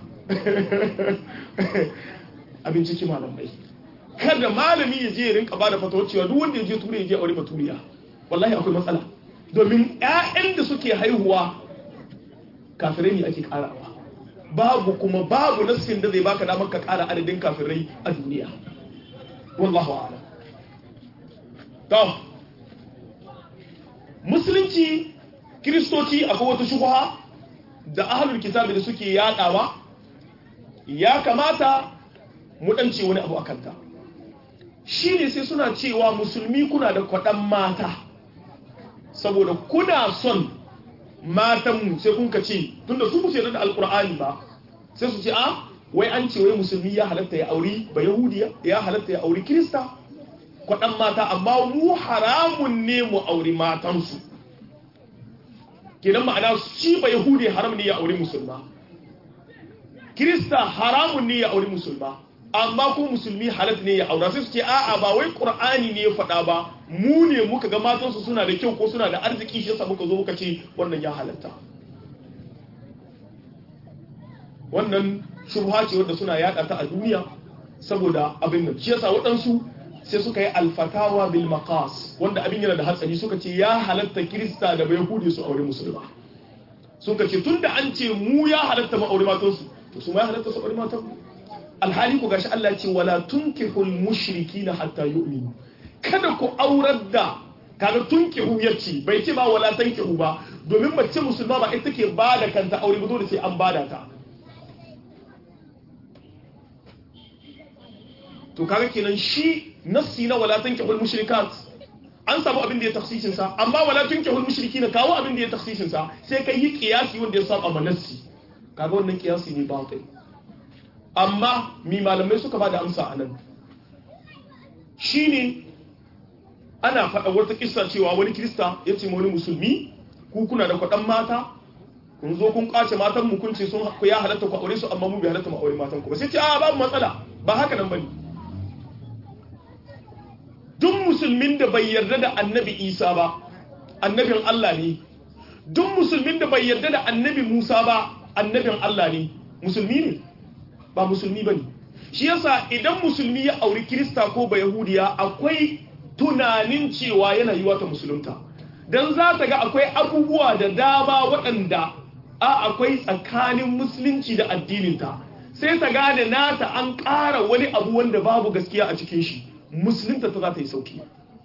abin ciki malamai kada malami ya je ya rinka bada fatawar cewa duk wanda ya je turai ya je aure baturiya wallahi akwai matsala domin ƴaƴan da suke haihuwa kafirai ne ake karawa babu kuma babu nassin da zai baka damar ka kara adadin kafirai a duniya wallahu a'lam to musulunci kiristoci akwai wata shubha da ahlul kitabi da suke yadawa ya kamata mu dance wani abu akan ta shi ne sai suna cewa musulmi kuna da kwaɗan mata saboda kuna son matanmu sai kun ka ce tun da su musu da alkur'ani ba sai su ce a wai an ce wai musulmi ya halatta ya auri ba yahudiya ya halatta ya auri kirista kwaɗan mata amma mu haramun ne mu auri matansu kenan ma'ana shi ba yahudi haram ne ya auri musulma kirista haramun ne ya auri musulma amma ko musulmi halat ne ya aura sai su ce a'a ba wai qur'ani ne ya faɗa ba mu ne muka ga matansu suna da kyau ko suna da arziki shi yasa muka zo muka ce wannan ya halatta wannan shubha ce wanda suna yada ta a duniya saboda abin nan shi yasa waɗansu sai suka yi alfatawa bil maqas wanda abin yana da hatsari suka ce ya halatta kirista da bai yahudi su aure musulma suka ce tunda an ce mu ya halatta mu aure matansu to su ma ya halatta su aure matansu alhali ku gashi Allah ce wala tunkihul mushrikina hatta yu'minu kada ku aurar da kaga tunkihu yace bai ce ba wala tankihu ba domin mace musulma ba ita take ba da kanta aure ba dole sai an bada ta to kaga kenan shi nassi na wala tankihul mushrikat an samu abin da ya taksisin sa amma wala tunkihul mushrikina kawo abin da ya taksisin sa sai kai yi kiyasi wanda ya saba manassi kaga wannan kiyasi ne batil amma mi malamai suka ba da amsa anan shine ana faɗa wata kissa cewa wani kirista ya ce wani musulmi ku kuna da kwaɗan mata kun zo kun ƙace matan mu kun ce sun ku ya halatta ku aure su amma mu bai halatta mu aure matan ku ba sai ce a babu matsala ba haka nan bane duk musulmin da bai yarda da annabi Isa ba annabin Allah ne duk musulmin da bai yarda da annabi Musa ba annabin Allah ne musulmi ne ba musulmi bane shi yasa idan musulmi ya auri kirista ko ba yahudiya akwai tunanin cewa yana yi wata musulunta don za ta ga akwai abubuwa da dama waɗanda a akwai tsakanin musulunci da addininta sai ta gane nata an ƙara wani abu wanda babu gaskiya a cikin shi musulunta ta za ta yi sauki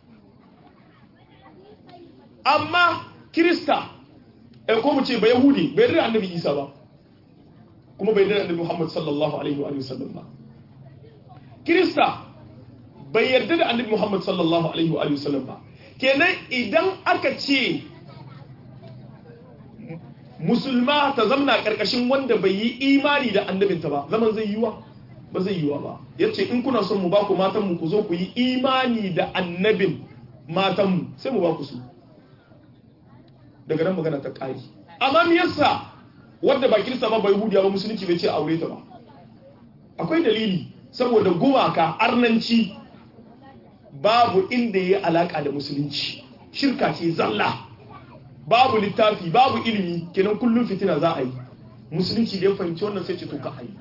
amma kirista eh ko mu ce ba yahudi bai yarda annabi isa ba kuma bai yarda annabi muhammad sallallahu alaihi wa sallam ba kirista bai yarda da annabi Muhammad sallallahu alaihi wa sallam ba kenan idan aka ce musulma ta zamna karkashin wanda bai yi imani da annabinta ba zaman zai yiwa ba zai yiwa ba yace in kuna son mu ba ku matan mu ku zo ku yi imani da annabin matan mu sai mu ba ku su daga nan magana ta kari amma me yasa wanda ba kirista ba bai hudiya ba musulunci bai ce aure ta ba akwai dalili saboda gumaka arnanci babu inda ya alaka da musulunci shirka ce zalla babu littafi babu ilimi kenan kullum fitina za a yi musulunci da ya fahimci wannan sai ce to ka ayi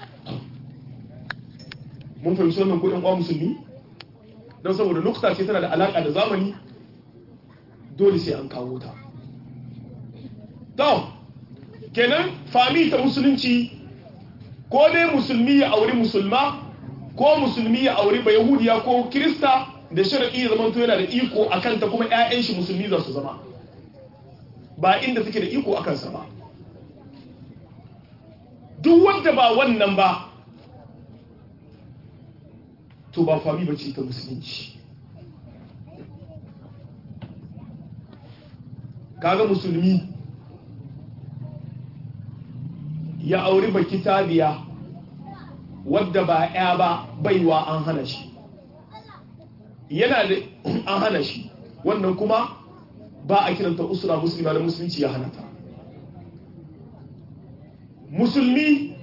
mun fahimci wannan ko ɗan uwa musulmi don saboda lokuta ce tana da alaka da zamani dole sai an kawo ta to kenan fami ta musulunci ko dai musulmi ya auri musulma ko musulmi ya auri ba yahudiya ko kirista da sharaɗi ya zama yana da iko a kanta kuma 'ya'yan shi musulmi za su zama ba inda suke da iko a kansa ba duk wanda ba wannan ba to ba fami ba ce ta musulunci kaga musulmi ya auri baki tabiya wadda ba ya ba baiwa an hana shi yana da an hana shi wannan kuma ba a kiranta usura musulma da musulunci ya hana ta musulmi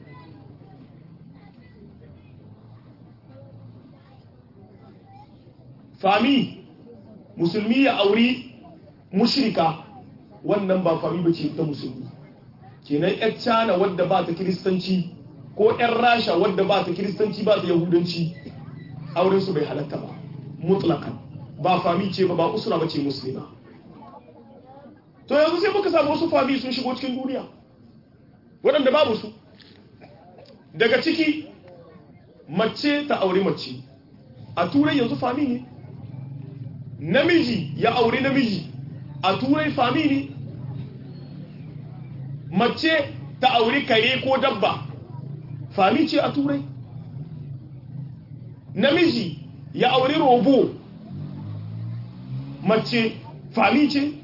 fami musulmi ya auri mushrika wannan ba fami ba ce ta musulmi kenan yar cana wadda ba ta kiristanci ko yar rasha wadda ba ta kiristanci ba ta yahudanci auren su bai halatta ba mutlakan ba fami ce ba ba usura ba ce musulma to yanzu sai muka samu wasu fami sun shigo cikin duniya waɗanda babu su daga ciki mace ta auri mace a turai yanzu fami ne namiji ya auri namiji a turai fami ne mace ta auri kare ko dabba fami ce a turai namiji ya auri robo mace fami ce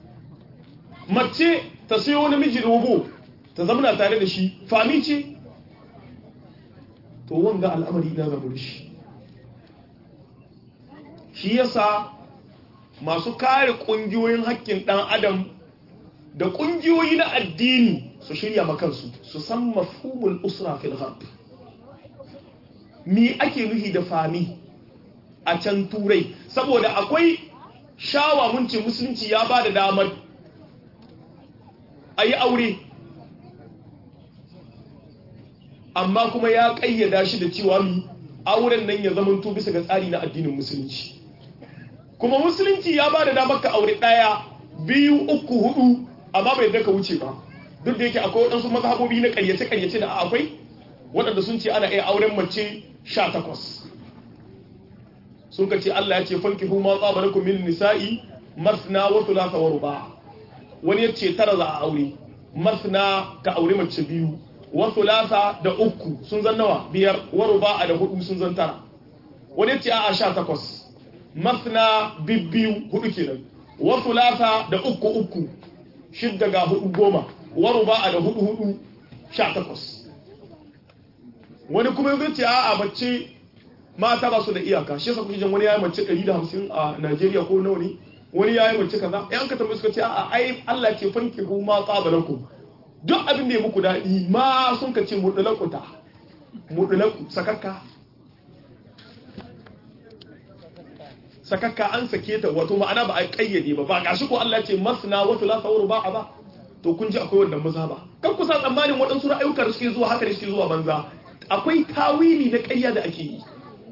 mace ta sayo namiji robo ta zamana tare da shi fami ce to wanga al'amari na zama da shi shi yasa masu kare ƙungiyoyin haƙƙin ɗan adam da ƙungiyoyi na addini su shirya makansu su san mafhumul usra fil gharb me ake nufi da fami a can turai saboda akwai shawa mun ce musulunci ya ba da damar a yi aure amma kuma ya ƙayyada shi da cewa mi auren nan ya zamanto bisa ga tsari na addinin musulunci kuma musulunci ya ba da damar ka aure ɗaya biyu uku hudu amma bai da ka wuce ba duk da yake akwai waɗansu mazhabobi na ƙaryace-ƙaryace da akwai waɗanda sun ce ana iya auren mace sha takwas sun ka ce Allah ya ce fanki hu ma tsaba lakum min nisa'i masna wa thulatha wa ruba wani ya ce tara za a aure masna ka aure mace biyu wa thulatha da uku sun zan nawa biyar wa ruba da hudu sun zan tara wani ya ce a'a sha takwas masna bibbiyu hudu kenan wa thulatha da uku uku shidda ga hudu goma wa ruba'a da hudu hudu sha takwas wani kuma zai ce a'a mace mata ba su da iyaka shi yasa kuke jin wani yayi mace 150 a Najeriya ko nawa ne wani yayi mace kaza ai an ka tambaye suka ce a'a ai Allah ce fanki ku ma qabalakum duk abin da ya muku dadi ma sun ka ce mudulakuta mudulaku sakakka sakakka an sake ta wato ma'ana ba a kayyade ba ba gashi ko Allah ce masna wa thulatha wa ruba'a ba to kun ji akwai wannan maza ba kan kusa tsammanin waɗansu ra'ayuka da suke zuwa haka da suke zuwa banza akwai tawili na ƙarya da ake yi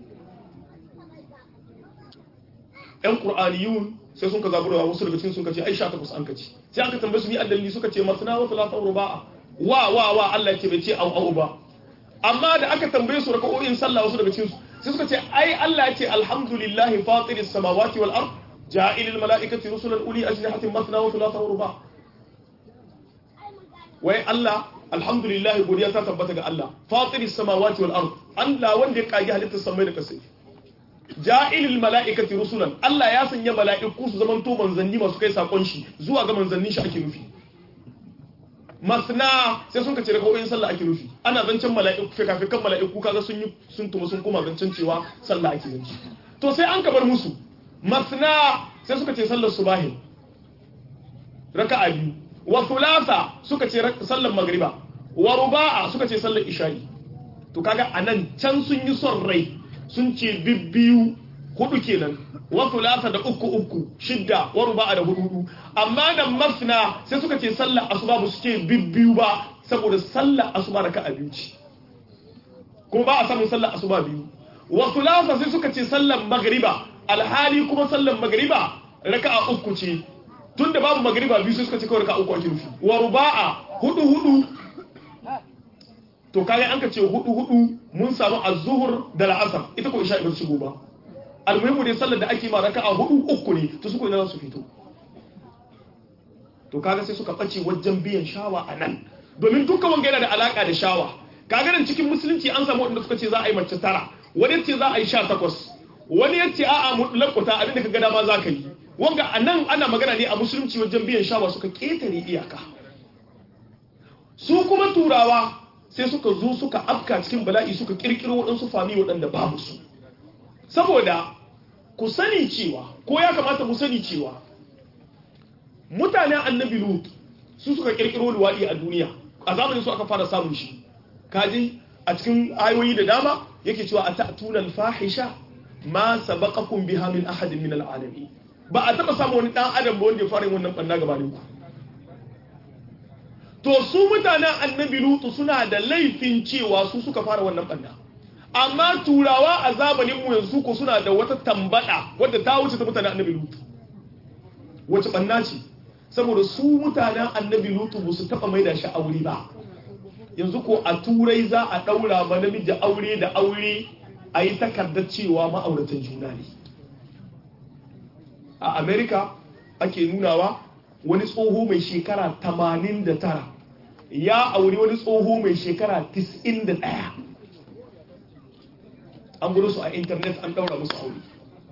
‘yan ƙur'aniyun sai sun ka zabura wasu daga cikin sun ka ce ai sha takwas an ka ce sai aka tambaye su ni addalli suka ce masana wa talata ruba'a wa wa wa Allah ce bai ce au au ba amma da aka tambaye su raka'o'in sallah wasu daga cikin su sai suka ce ai Allah ya ce alhamdulillahi fatiris samawati wal ard ja'ilil mala'ikati rusulan uli ajnihatin masna wa talata ruba'a wai Allah alhamdulillah godiya ta tabbata ga Allah fatiris samawati wal ard Allah wanda ya kage halittar samai da kasai ja'ilil mala'ikati rusulan Allah ya sanya mala'iku su zaman to manzanni masu kai sakon shi zuwa ga manzannin shi ake nufi masna sai sun kace rakawoyin sallah ake nufi ana zancen mala'iku fikafikan mala'iku kaga sun yi sun tuma sun kuma zancen cewa sallah ake nufi to sai an kabar musu masna sai suka ce sallar subahi raka'a biyu wa thulatha suka ce sallar magriba wa ruba'a suka ce sallar isha'i to kaga anan can sun yi son rai sun ce bibbiyu hudu kenan wa thulatha da uku uku shidda wa ruba'a da hudu hudu amma da masna sai suka ce sallar asuba ba su ce bibbiyu ba saboda sallar asuba raka'a biyu ce kuma ba a samun sallar asuba biyu wa thulatha sai suka ce sallar magriba alhali kuma sallar magriba raka'a uku ce tun da babu magariba biyu sai suka ce kawai ka uku ake nufi wa ruba'a hudu hudu to kaga an ka ce hudu hudu mun samu az-zuhur da al-asr ita ko isha ba su shigo ba almuhimu dai sallar da ake ma raka'a hudu uku ne to su ko ina za su fito to kaga sai suka bace wajen biyan shawa a nan domin dukkan wanga yana da alaka da shawa kaga nan cikin musulunci an samu wanda suka ce za a yi mace tara wani ce za a yi sha takwas wani ya ce a'a mutlakuta abin da ka ga dama za ka yi wanga a nan ana magana ne a musulunci wajen biyan shawa suka ƙetare iyaka su kuma turawa sai suka zo suka afka cikin bala'i suka ƙirƙiro waɗansu fami waɗanda babu su saboda ku sani cewa ko ya kamata mu sani cewa mutanen annabi lut su suka ƙirƙiro luwaɗi a duniya a zamanin su aka fara samun shi kaji a cikin ayoyi da dama yake cewa a ta'tunan fahisha ma sabaqakum biha min ahadin min al'alamin ba a taba samu wani dan adam ba wanda ya fara yin wannan banna gabanin ku to su mutanen annabi lutu suna da laifin cewa su suka fara wannan banna amma turawa a zamanin mu yanzu ko suna da wata tambada wadda ta wuce ta mutanen annabi lutu wace banna ce saboda su mutanen annabi lutu ba su taba maida shi aure ba yanzu ko a turai za a daura ma namiji aure da aure a yi takardar cewa ma'auratan juna ne a america ake nunawa wani tsoho mai shekara 89 ya auri wani tsoho mai shekara 91 an gudu su a intanet an daura musu aure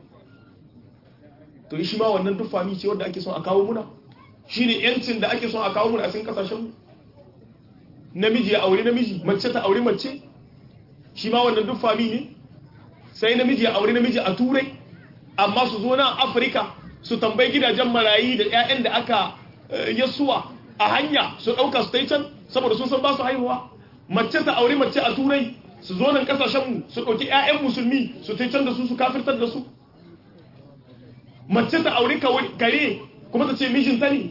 to shi ma wannan duk fami ce wadda ake son a kawo muna shi ne yancin da ake son a kawo muna a cikin kasashen namiji ya auri namiji mace ta auri mace shi ma wannan duk fami ne sai namiji ya auri namiji a turai amma su zo nan afirka su tambayi gidajen marayi da 'ya'yan da aka yasuwa a hanya su ɗauka su can saboda sun san ba su haihuwa mace ta auri mace a turai su zo nan kasashenmu su ɗauki 'ya'yan musulmi su can da su su kafirtar da su mace ta auri kare kuma ta ce mijinta ne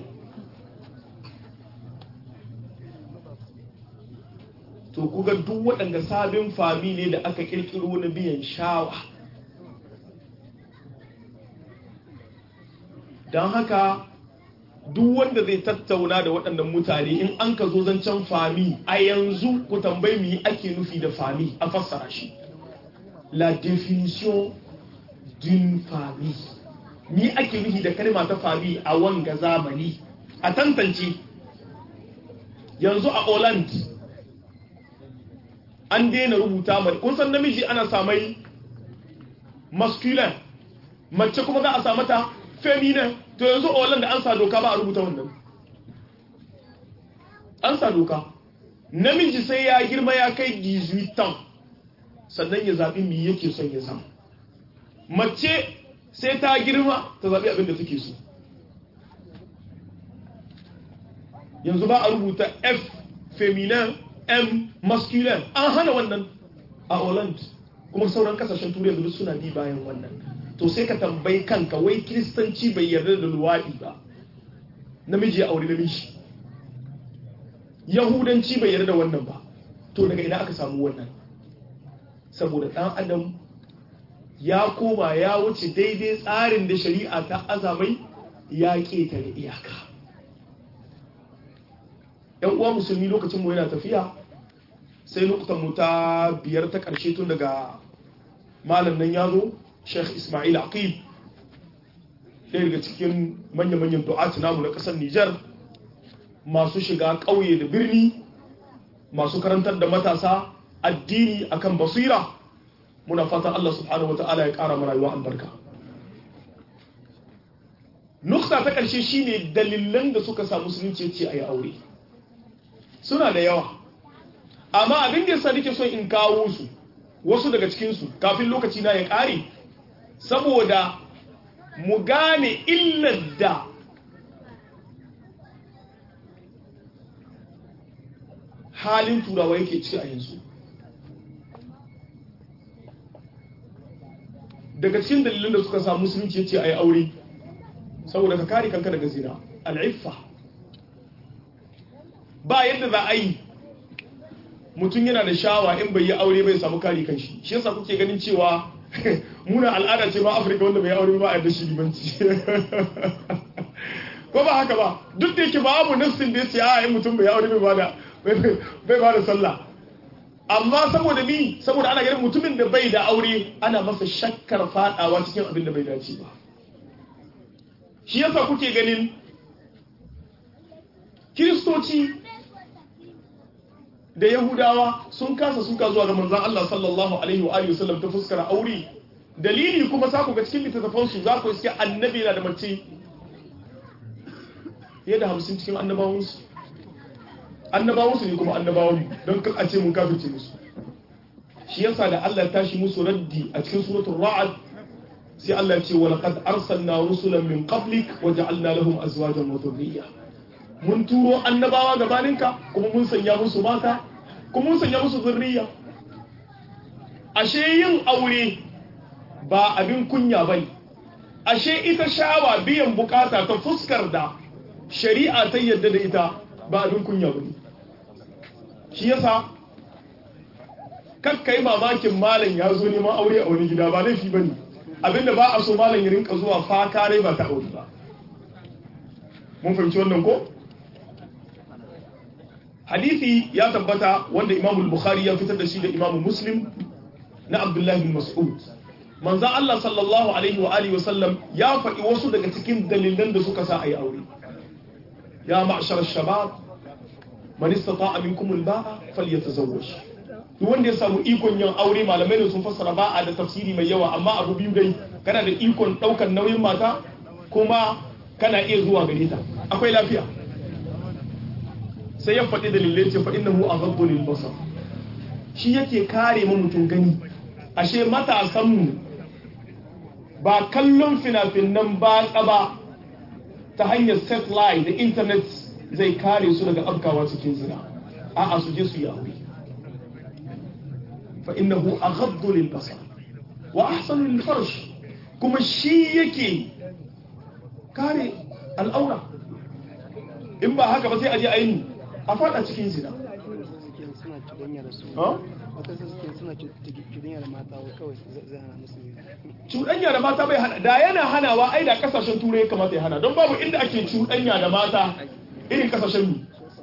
to kuga duk waɗanda sabin fami ne da aka ƙirƙiro na biyan shawa don haka duk wanda zai tattauna da waɗannan mutane in an ka zo zancen fami a yanzu ku tambayi mu ake nufi da fami a fassara shi la définition d'une famille mi ake nufi da kalma ta fami a wanga zamani a tantance yanzu a Holland an daina rubuta mai kun san namiji ana samai masculine mace kuma za a sa mata femina to yanzu a wallan da an sa doka ba a rubuta wannan an sa doka namiji sai ya girma ya kai 18 ans sannan ya zaɓi mi yake son ya zama mace sai ta girma ta zaɓi abin da take so yanzu ba a rubuta f feminin m masculine an hana wannan a holland kuma sauran kasashen turai da suna bi bayan wannan to sai ka tambayi kanka wai kiristanci bai yarda da luwaɗi ba namiji ya aure namiji yahudanci bai yarda da wannan ba to daga ina aka samu wannan saboda ɗan adam ya koma ya wuce daidai tsarin da shari'a ta azamai ya ƙetare iyaka ‘yan uwa musulmi lokacin mu yana tafiya sai lokutan mu ta biyar ta ƙarshe tun daga malam nan ya zo sheikh ismail aqib ɗaya daga cikin manya-manyan du'ati namu na ƙasar nijar masu shiga ƙauye da birni masu karantar da matasa addini akan basira muna fatan Allah subhanahu wata'ala ya ƙara rayuwa albarka nukta ta ƙarshe shine dalilan da suka samu musulunci ce a yi aure suna da yawa amma abin da yasa nake son in kawo su wasu daga cikinsu kafin lokaci na ya ƙare saboda mu gane illar da halin turawa yake ci a yanzu daga cikin dalilin da suka samu musulunci ce a yi aure saboda ka kare kanka daga zina al'iffa ba yadda za a yi mutum yana da shawa in bai yi aure bai samu kare kanshi shi yasa kuke ganin cewa muna al'ada ce ma afirka wanda bai aure ba a yadda shi limanci ko ba haka ba duk da yake babu nassin da ya ce a yi mutum bai aure bai ba da sallah amma saboda mi saboda ana ganin mutumin da bai da aure ana masa shakkar fadawa cikin abin da bai dace ba shi yasa kuke ganin kiristoci da yahudawa sun kasa suka zuwa ga manzon Allah sallallahu alaihi wa alihi wasallam ta fuskar aure dalili kuma sa ku ga cikin littattafan su za ku iske annabi na da mace fiye da hamsin cikin annabawansu annabawansu ne kuma annabawan don kan a ce mun kafirce musu shi yasa da Allah ya tashi musu raddi a cikin suratul ra'd sai Allah ya ce wa laqad arsalna rusulan min qablik wa ja'alna lahum azwajan wa dhurriyya mun turo annabawa gabaninka kuma mun sanya musu mata kuma mun sanya musu zurriya ashe yin aure ba abin kunya bane ashe ita shawa biyan bukata ta fuskar da shari'a ta yadda da ita ba abin kunya bane shi yasa kakkai mamakin malam ya zo neman aure a wani gida ba laifi bane abinda ba a so malam ya rinka zuwa fakare ba ta aure ba mun fahimci wannan ko hadisi ya tabbata wanda imamu bukhari ya fitar da shi da imamu muslim na abdullahi bin mas'ud manzan Allah sallallahu alaihi wa alihi wasallam ya faɗi wasu daga cikin dalilan da suka sa a yi aure ya ma'ashar shabab man istata'a minkum al-ba'a falyatazawwaj duk wanda ya samu ikon yin aure malamai da sun fassara ba'a da tafsiri mai yawa amma abu biyu dai kana da ikon daukar nauyin mata kuma kana iya zuwa gare ta akwai lafiya sai ya faɗi dalilai ce fa innahu aghaddu lil basar shi yake kare mu mutum gani ashe matasan mu ba kallon fina-finan ba ba ta hanyar satellite da internet zai kare su daga afkawa cikin zina a'a su je su yi aure fa innahu aghaddu lil basar wa ahsanu lil farj kuma shi yake kare al'aura in ba haka ba sai a je a yi a fada cikin zina suna cuɗanya da su ha? wata su suke suna cuɗanya da mata wa kawai zai hana musu ne cuɗanya da mata bai hana da yana hanawa ai da kasashen turai ya kamata ya hana don babu inda ake cuɗanya da mata irin kasashen mu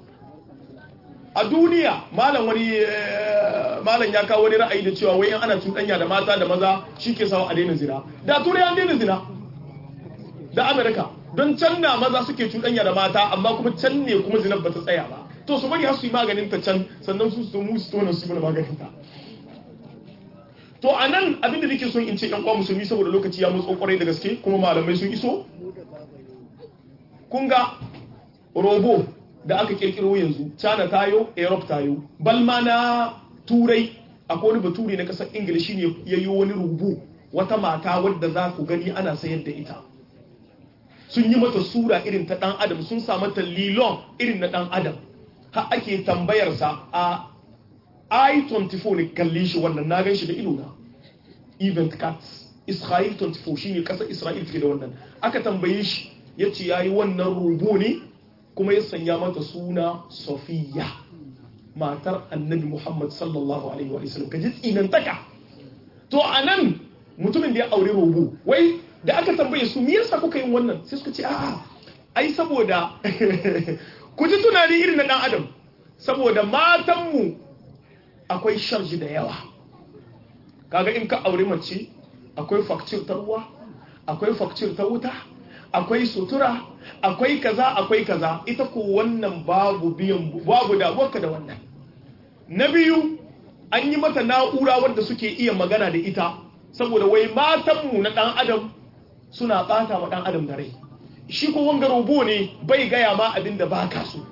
a duniya malam wani eh, malam ya kawo wani ra'ayi da cewa wai in ana cuɗanya da mata da maza shi ke sawa a daina zina da turai an daina zina da amerika don can na maza suke cuɗanya da mata amma kuma can ne kuma zinar ba ta tsaya ba to su bari har su yi maganin ta can sannan su su mu su tona su yi mana maganin ta to a nan abin da nake son in ce yan uwa musulmi saboda lokaci ya mutso kwarai da gaske kuma malamai sun iso kun ga robo da aka kirkiro yanzu china tayo europe tayo balma na turai akwai wani bature na kasar ingila shine ya yi wani rubu wata mata wadda za ku gani ana sayar da ita sun yi mata sura irin ta dan adam sun sa mata lilon irin na dan adam har ake tambayarsa a i24 ne kalli shi wannan na gan shi da ido na event cats israel 24 shine kasar israel ke da wannan aka tambaye shi ya ce ya yi wannan rubu ne kuma ya sanya mata suna sofiya matar annabi muhammad sallallahu alaihi wa sallam ka ji tsinantaka to a nan mutumin da ya aure rubu wai da aka tambaye su me yasa kuka yin wannan sai suka ce a'a ai saboda ku ji tunani irin na dan adam saboda matanmu akwai sharji da yawa kaga in ka aure mace akwai fakcir ta ruwa akwai fakcir ta wuta akwai sutura akwai kaza akwai kaza ita ko wannan babu biyan babu damuwarka da wannan na biyu an yi mata na'ura wadda suke iya magana da ita saboda wai matanmu na dan adam suna bata wa dan adam da rai shi ko wanga robo ne bai gaya ma abin da baka so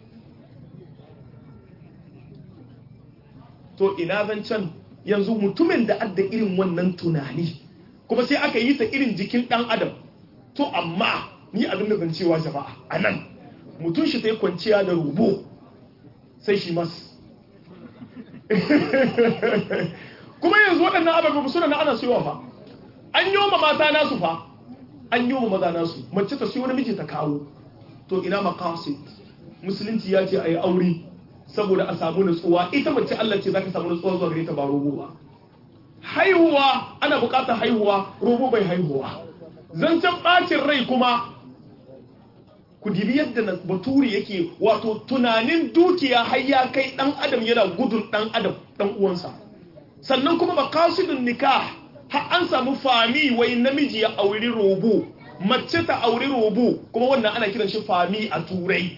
to ina zancen yanzu mutumin da adda irin wannan tunani kuma sai aka yi ta irin jikin dan adam to amma ni abin da zan cewa jama'a a nan mutum shi ta yi kwanciya da rubo sai shi mas kuma yanzu waɗannan ababen suna na ana siyowa fa an yi wa mata nasu fa an yi wa maza nasu mace ta siyo namiji ta kawo to ina makasit musulunci ya ce a yi aure saboda a samu nutsuwa ita mace Allah ce za ka samu nutsuwa zuwa gare ta ba robo ba haihuwa ana bukatar haihuwa robo bai haihuwa zancen bacin rai kuma ku dibi yadda bature yake wato tunanin dukiya har ya kai dan adam yana gudun dan adam dan uwansa sannan kuma maqasidun nikah har an samu fami wai namiji ya auri robo mace ta auri robo kuma wannan ana kiran shi fami a turai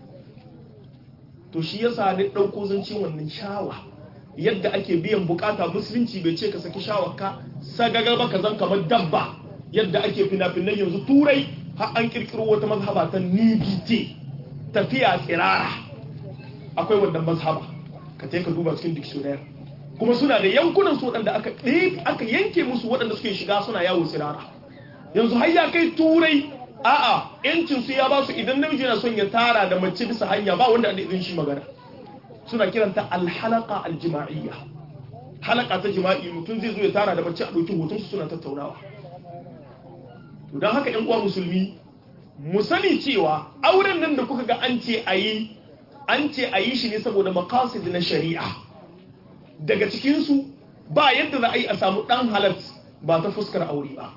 to shi yasa ne dauko zancen wannan shawa yadda ake biyan bukata musulunci bai ce ka saki shawarka sagagar ba ka zan kamar dabba yadda ake fina-finan yanzu turai har an kirkiro wata mazhaba ta nudity tafiya tsirara akwai wannan mazhaba ka ka duba cikin dictionary kuma suna da yankunan su waɗanda aka aka yanke musu waɗanda suke shiga suna yawo tsirara yanzu har ya kai turai a'a yancin su ya ba su idan namiji na son ya tara da mace bisa hanya ba wanda da izin shi magana suna kiranta alhalaka aljima'iyya halaka ta jima'i mutum zai zo ya tara da mace a ɗauki hoton su suna tattaunawa to don haka 'yan uwa musulmi mu sani cewa auren nan da kuka ga an ce a yi an ce a yi shi ne saboda makasid na shari'a daga cikinsu ba yadda za a yi a samu ɗan halat ba ta fuskar aure ba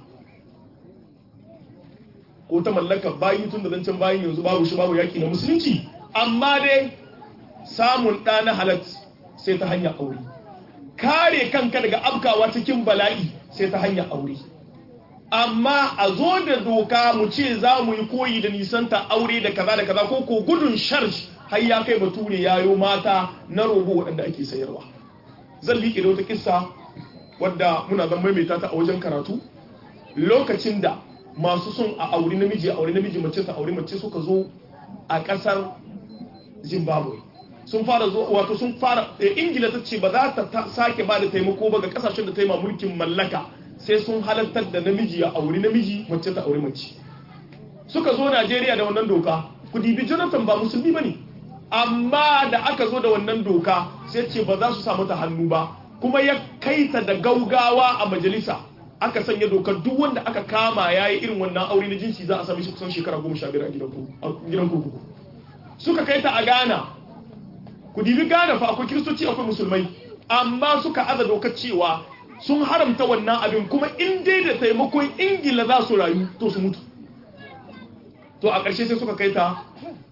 ko ta mallakar bayi tun da zancen bayin yanzu babu shi babu yaƙi na musulunci amma dai samun ɗa na halat sai ta hanyar aure kare kanka daga abkawa cikin bala'i sai ta hanyar aure amma a zo da doka mu ce za mu yi koyi da nisanta aure da kaza da kaza ko ko gudun sharj har ya kai bature yayo mata na robo waɗanda ake sayarwa zan liƙe da wata kissa wadda muna zan maimaita ta a wajen karatu lokacin da masu son a aure namiji a aure namiji mace ta aure mace suka zo a ƙasar zimbabwe sun fara zo wato sun fara ingila ta ce ba za ta sake ba da taimako ba ga kasashen da ta yi ma mulkin mallaka sai sun halartar da namiji ya auri namiji mace ta auri mace suka zo najeriya da wannan doka ku dibi jonathan ba musulmi ba ne amma da aka zo da wannan doka sai ce ba za su samu ta hannu ba kuma ya kai ta da gaugawa a majalisa aka sanya dokar duk wanda aka kama ya yi irin wannan aure na jinsi za a sami shi kusan shekara goma sha biyar a gidan kurkuku suka kai ta a ghana ku dibi ghana fa akwai kiristoci akwai musulmai amma suka aza dokar cewa sun haramta wannan abin kuma in dai da taimakon ingila za su rayu to su mutu to a ƙarshe sai suka kai ta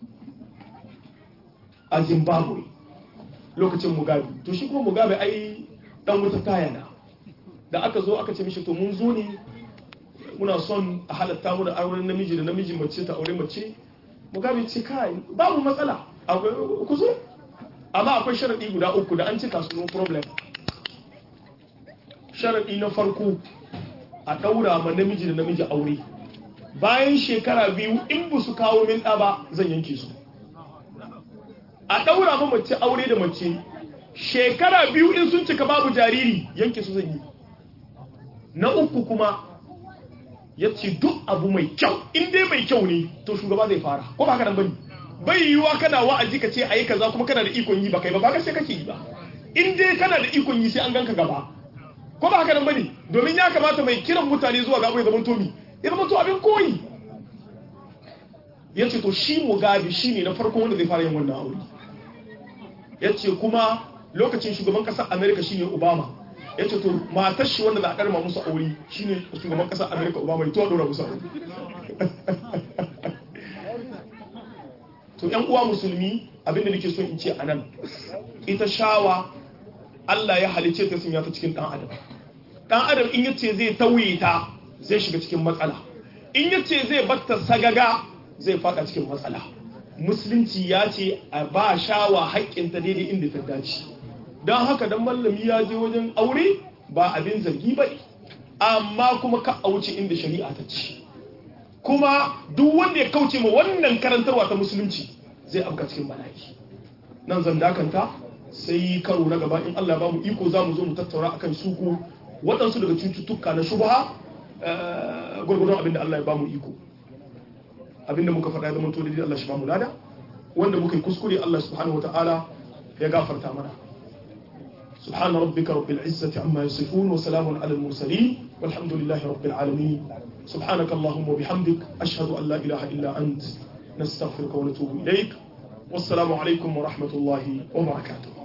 a zimbabwe lokacin mugabe to shi kuma mugabe ai dan wuta tayana da aka zo aka ce mishi to mun zo ne muna son a halatta mu da auren namiji da namiji mace ta aure mace mugabe ce kai babu matsala ku zo amma akwai sharaɗi guda uku da an cika su no problem sharaɗi na farko a ɗaura ma namiji da namiji aure bayan shekara biyu in ba su kawo min ɗa ba zan yanke su a ɗaura ma mace aure da mace shekara biyu in sun cika babu jariri yanke su zan yi na uku kuma ya ce duk abu mai kyau in dai mai kyau ne to shugaba zai fara ko ba haka nan bane bai yiwuwa kana wa'azi ka ce ayi kaza kuma kana da ikon yi ba kai ba ba sai kake yi ba in dai kana da ikon yi sai an ganka gaba ko ba haka nan bane domin ya kamata mai kiran mutane zuwa gaba ya zama tomi ya zama to abin koyi ya ce to shi mugabe shi ne na farko wanda zai fara yin wannan aure ya ce kuma lokacin shugaban ƙasar amerika shine obama ya ce to matar shi wanda za a ɗarma musu aure shine shugaban ƙasar amerika obama ya to ɗora musu aure to yan uwa musulmi abinda nake so in ce a nan ita shawa Allah ya halice ta sun ta cikin ɗan adam ɗan adam in yace zai tauye ta zai shiga cikin matsala in yace zai batta sagaga zai faɗa cikin matsala musulunci ya ce a ba shawa haƙƙinta daidai inda ta dace don haka dan mallami ya je wajen aure ba abin zargi ba amma kuma ka auce inda shari'a ta ce kuma duk wanda ya kauce ma wannan karantarwa ta musulunci zai afka cikin bala'i nan zan dakanta sai karo na gaba in Allah ba mu iko za mu zo mu tattauna akan suku waɗansu daga cututtuka na shubha gwargwadon abin da Allah ya ba mu iko abin da muka faɗa ya zama to da Allah shi ba mu lada wanda muka yi kuskure Allah subhanahu wataala ya gafarta mana سبحان ربك رب العزة عما يصفون وسلام على المرسلين والحمد لله رب العالمين سبحانك اللهم وبحمدك أشهد أن لا إله إلا أنت نستغفرك ونتوب إليك والسلام عليكم ورحمة الله وبركاته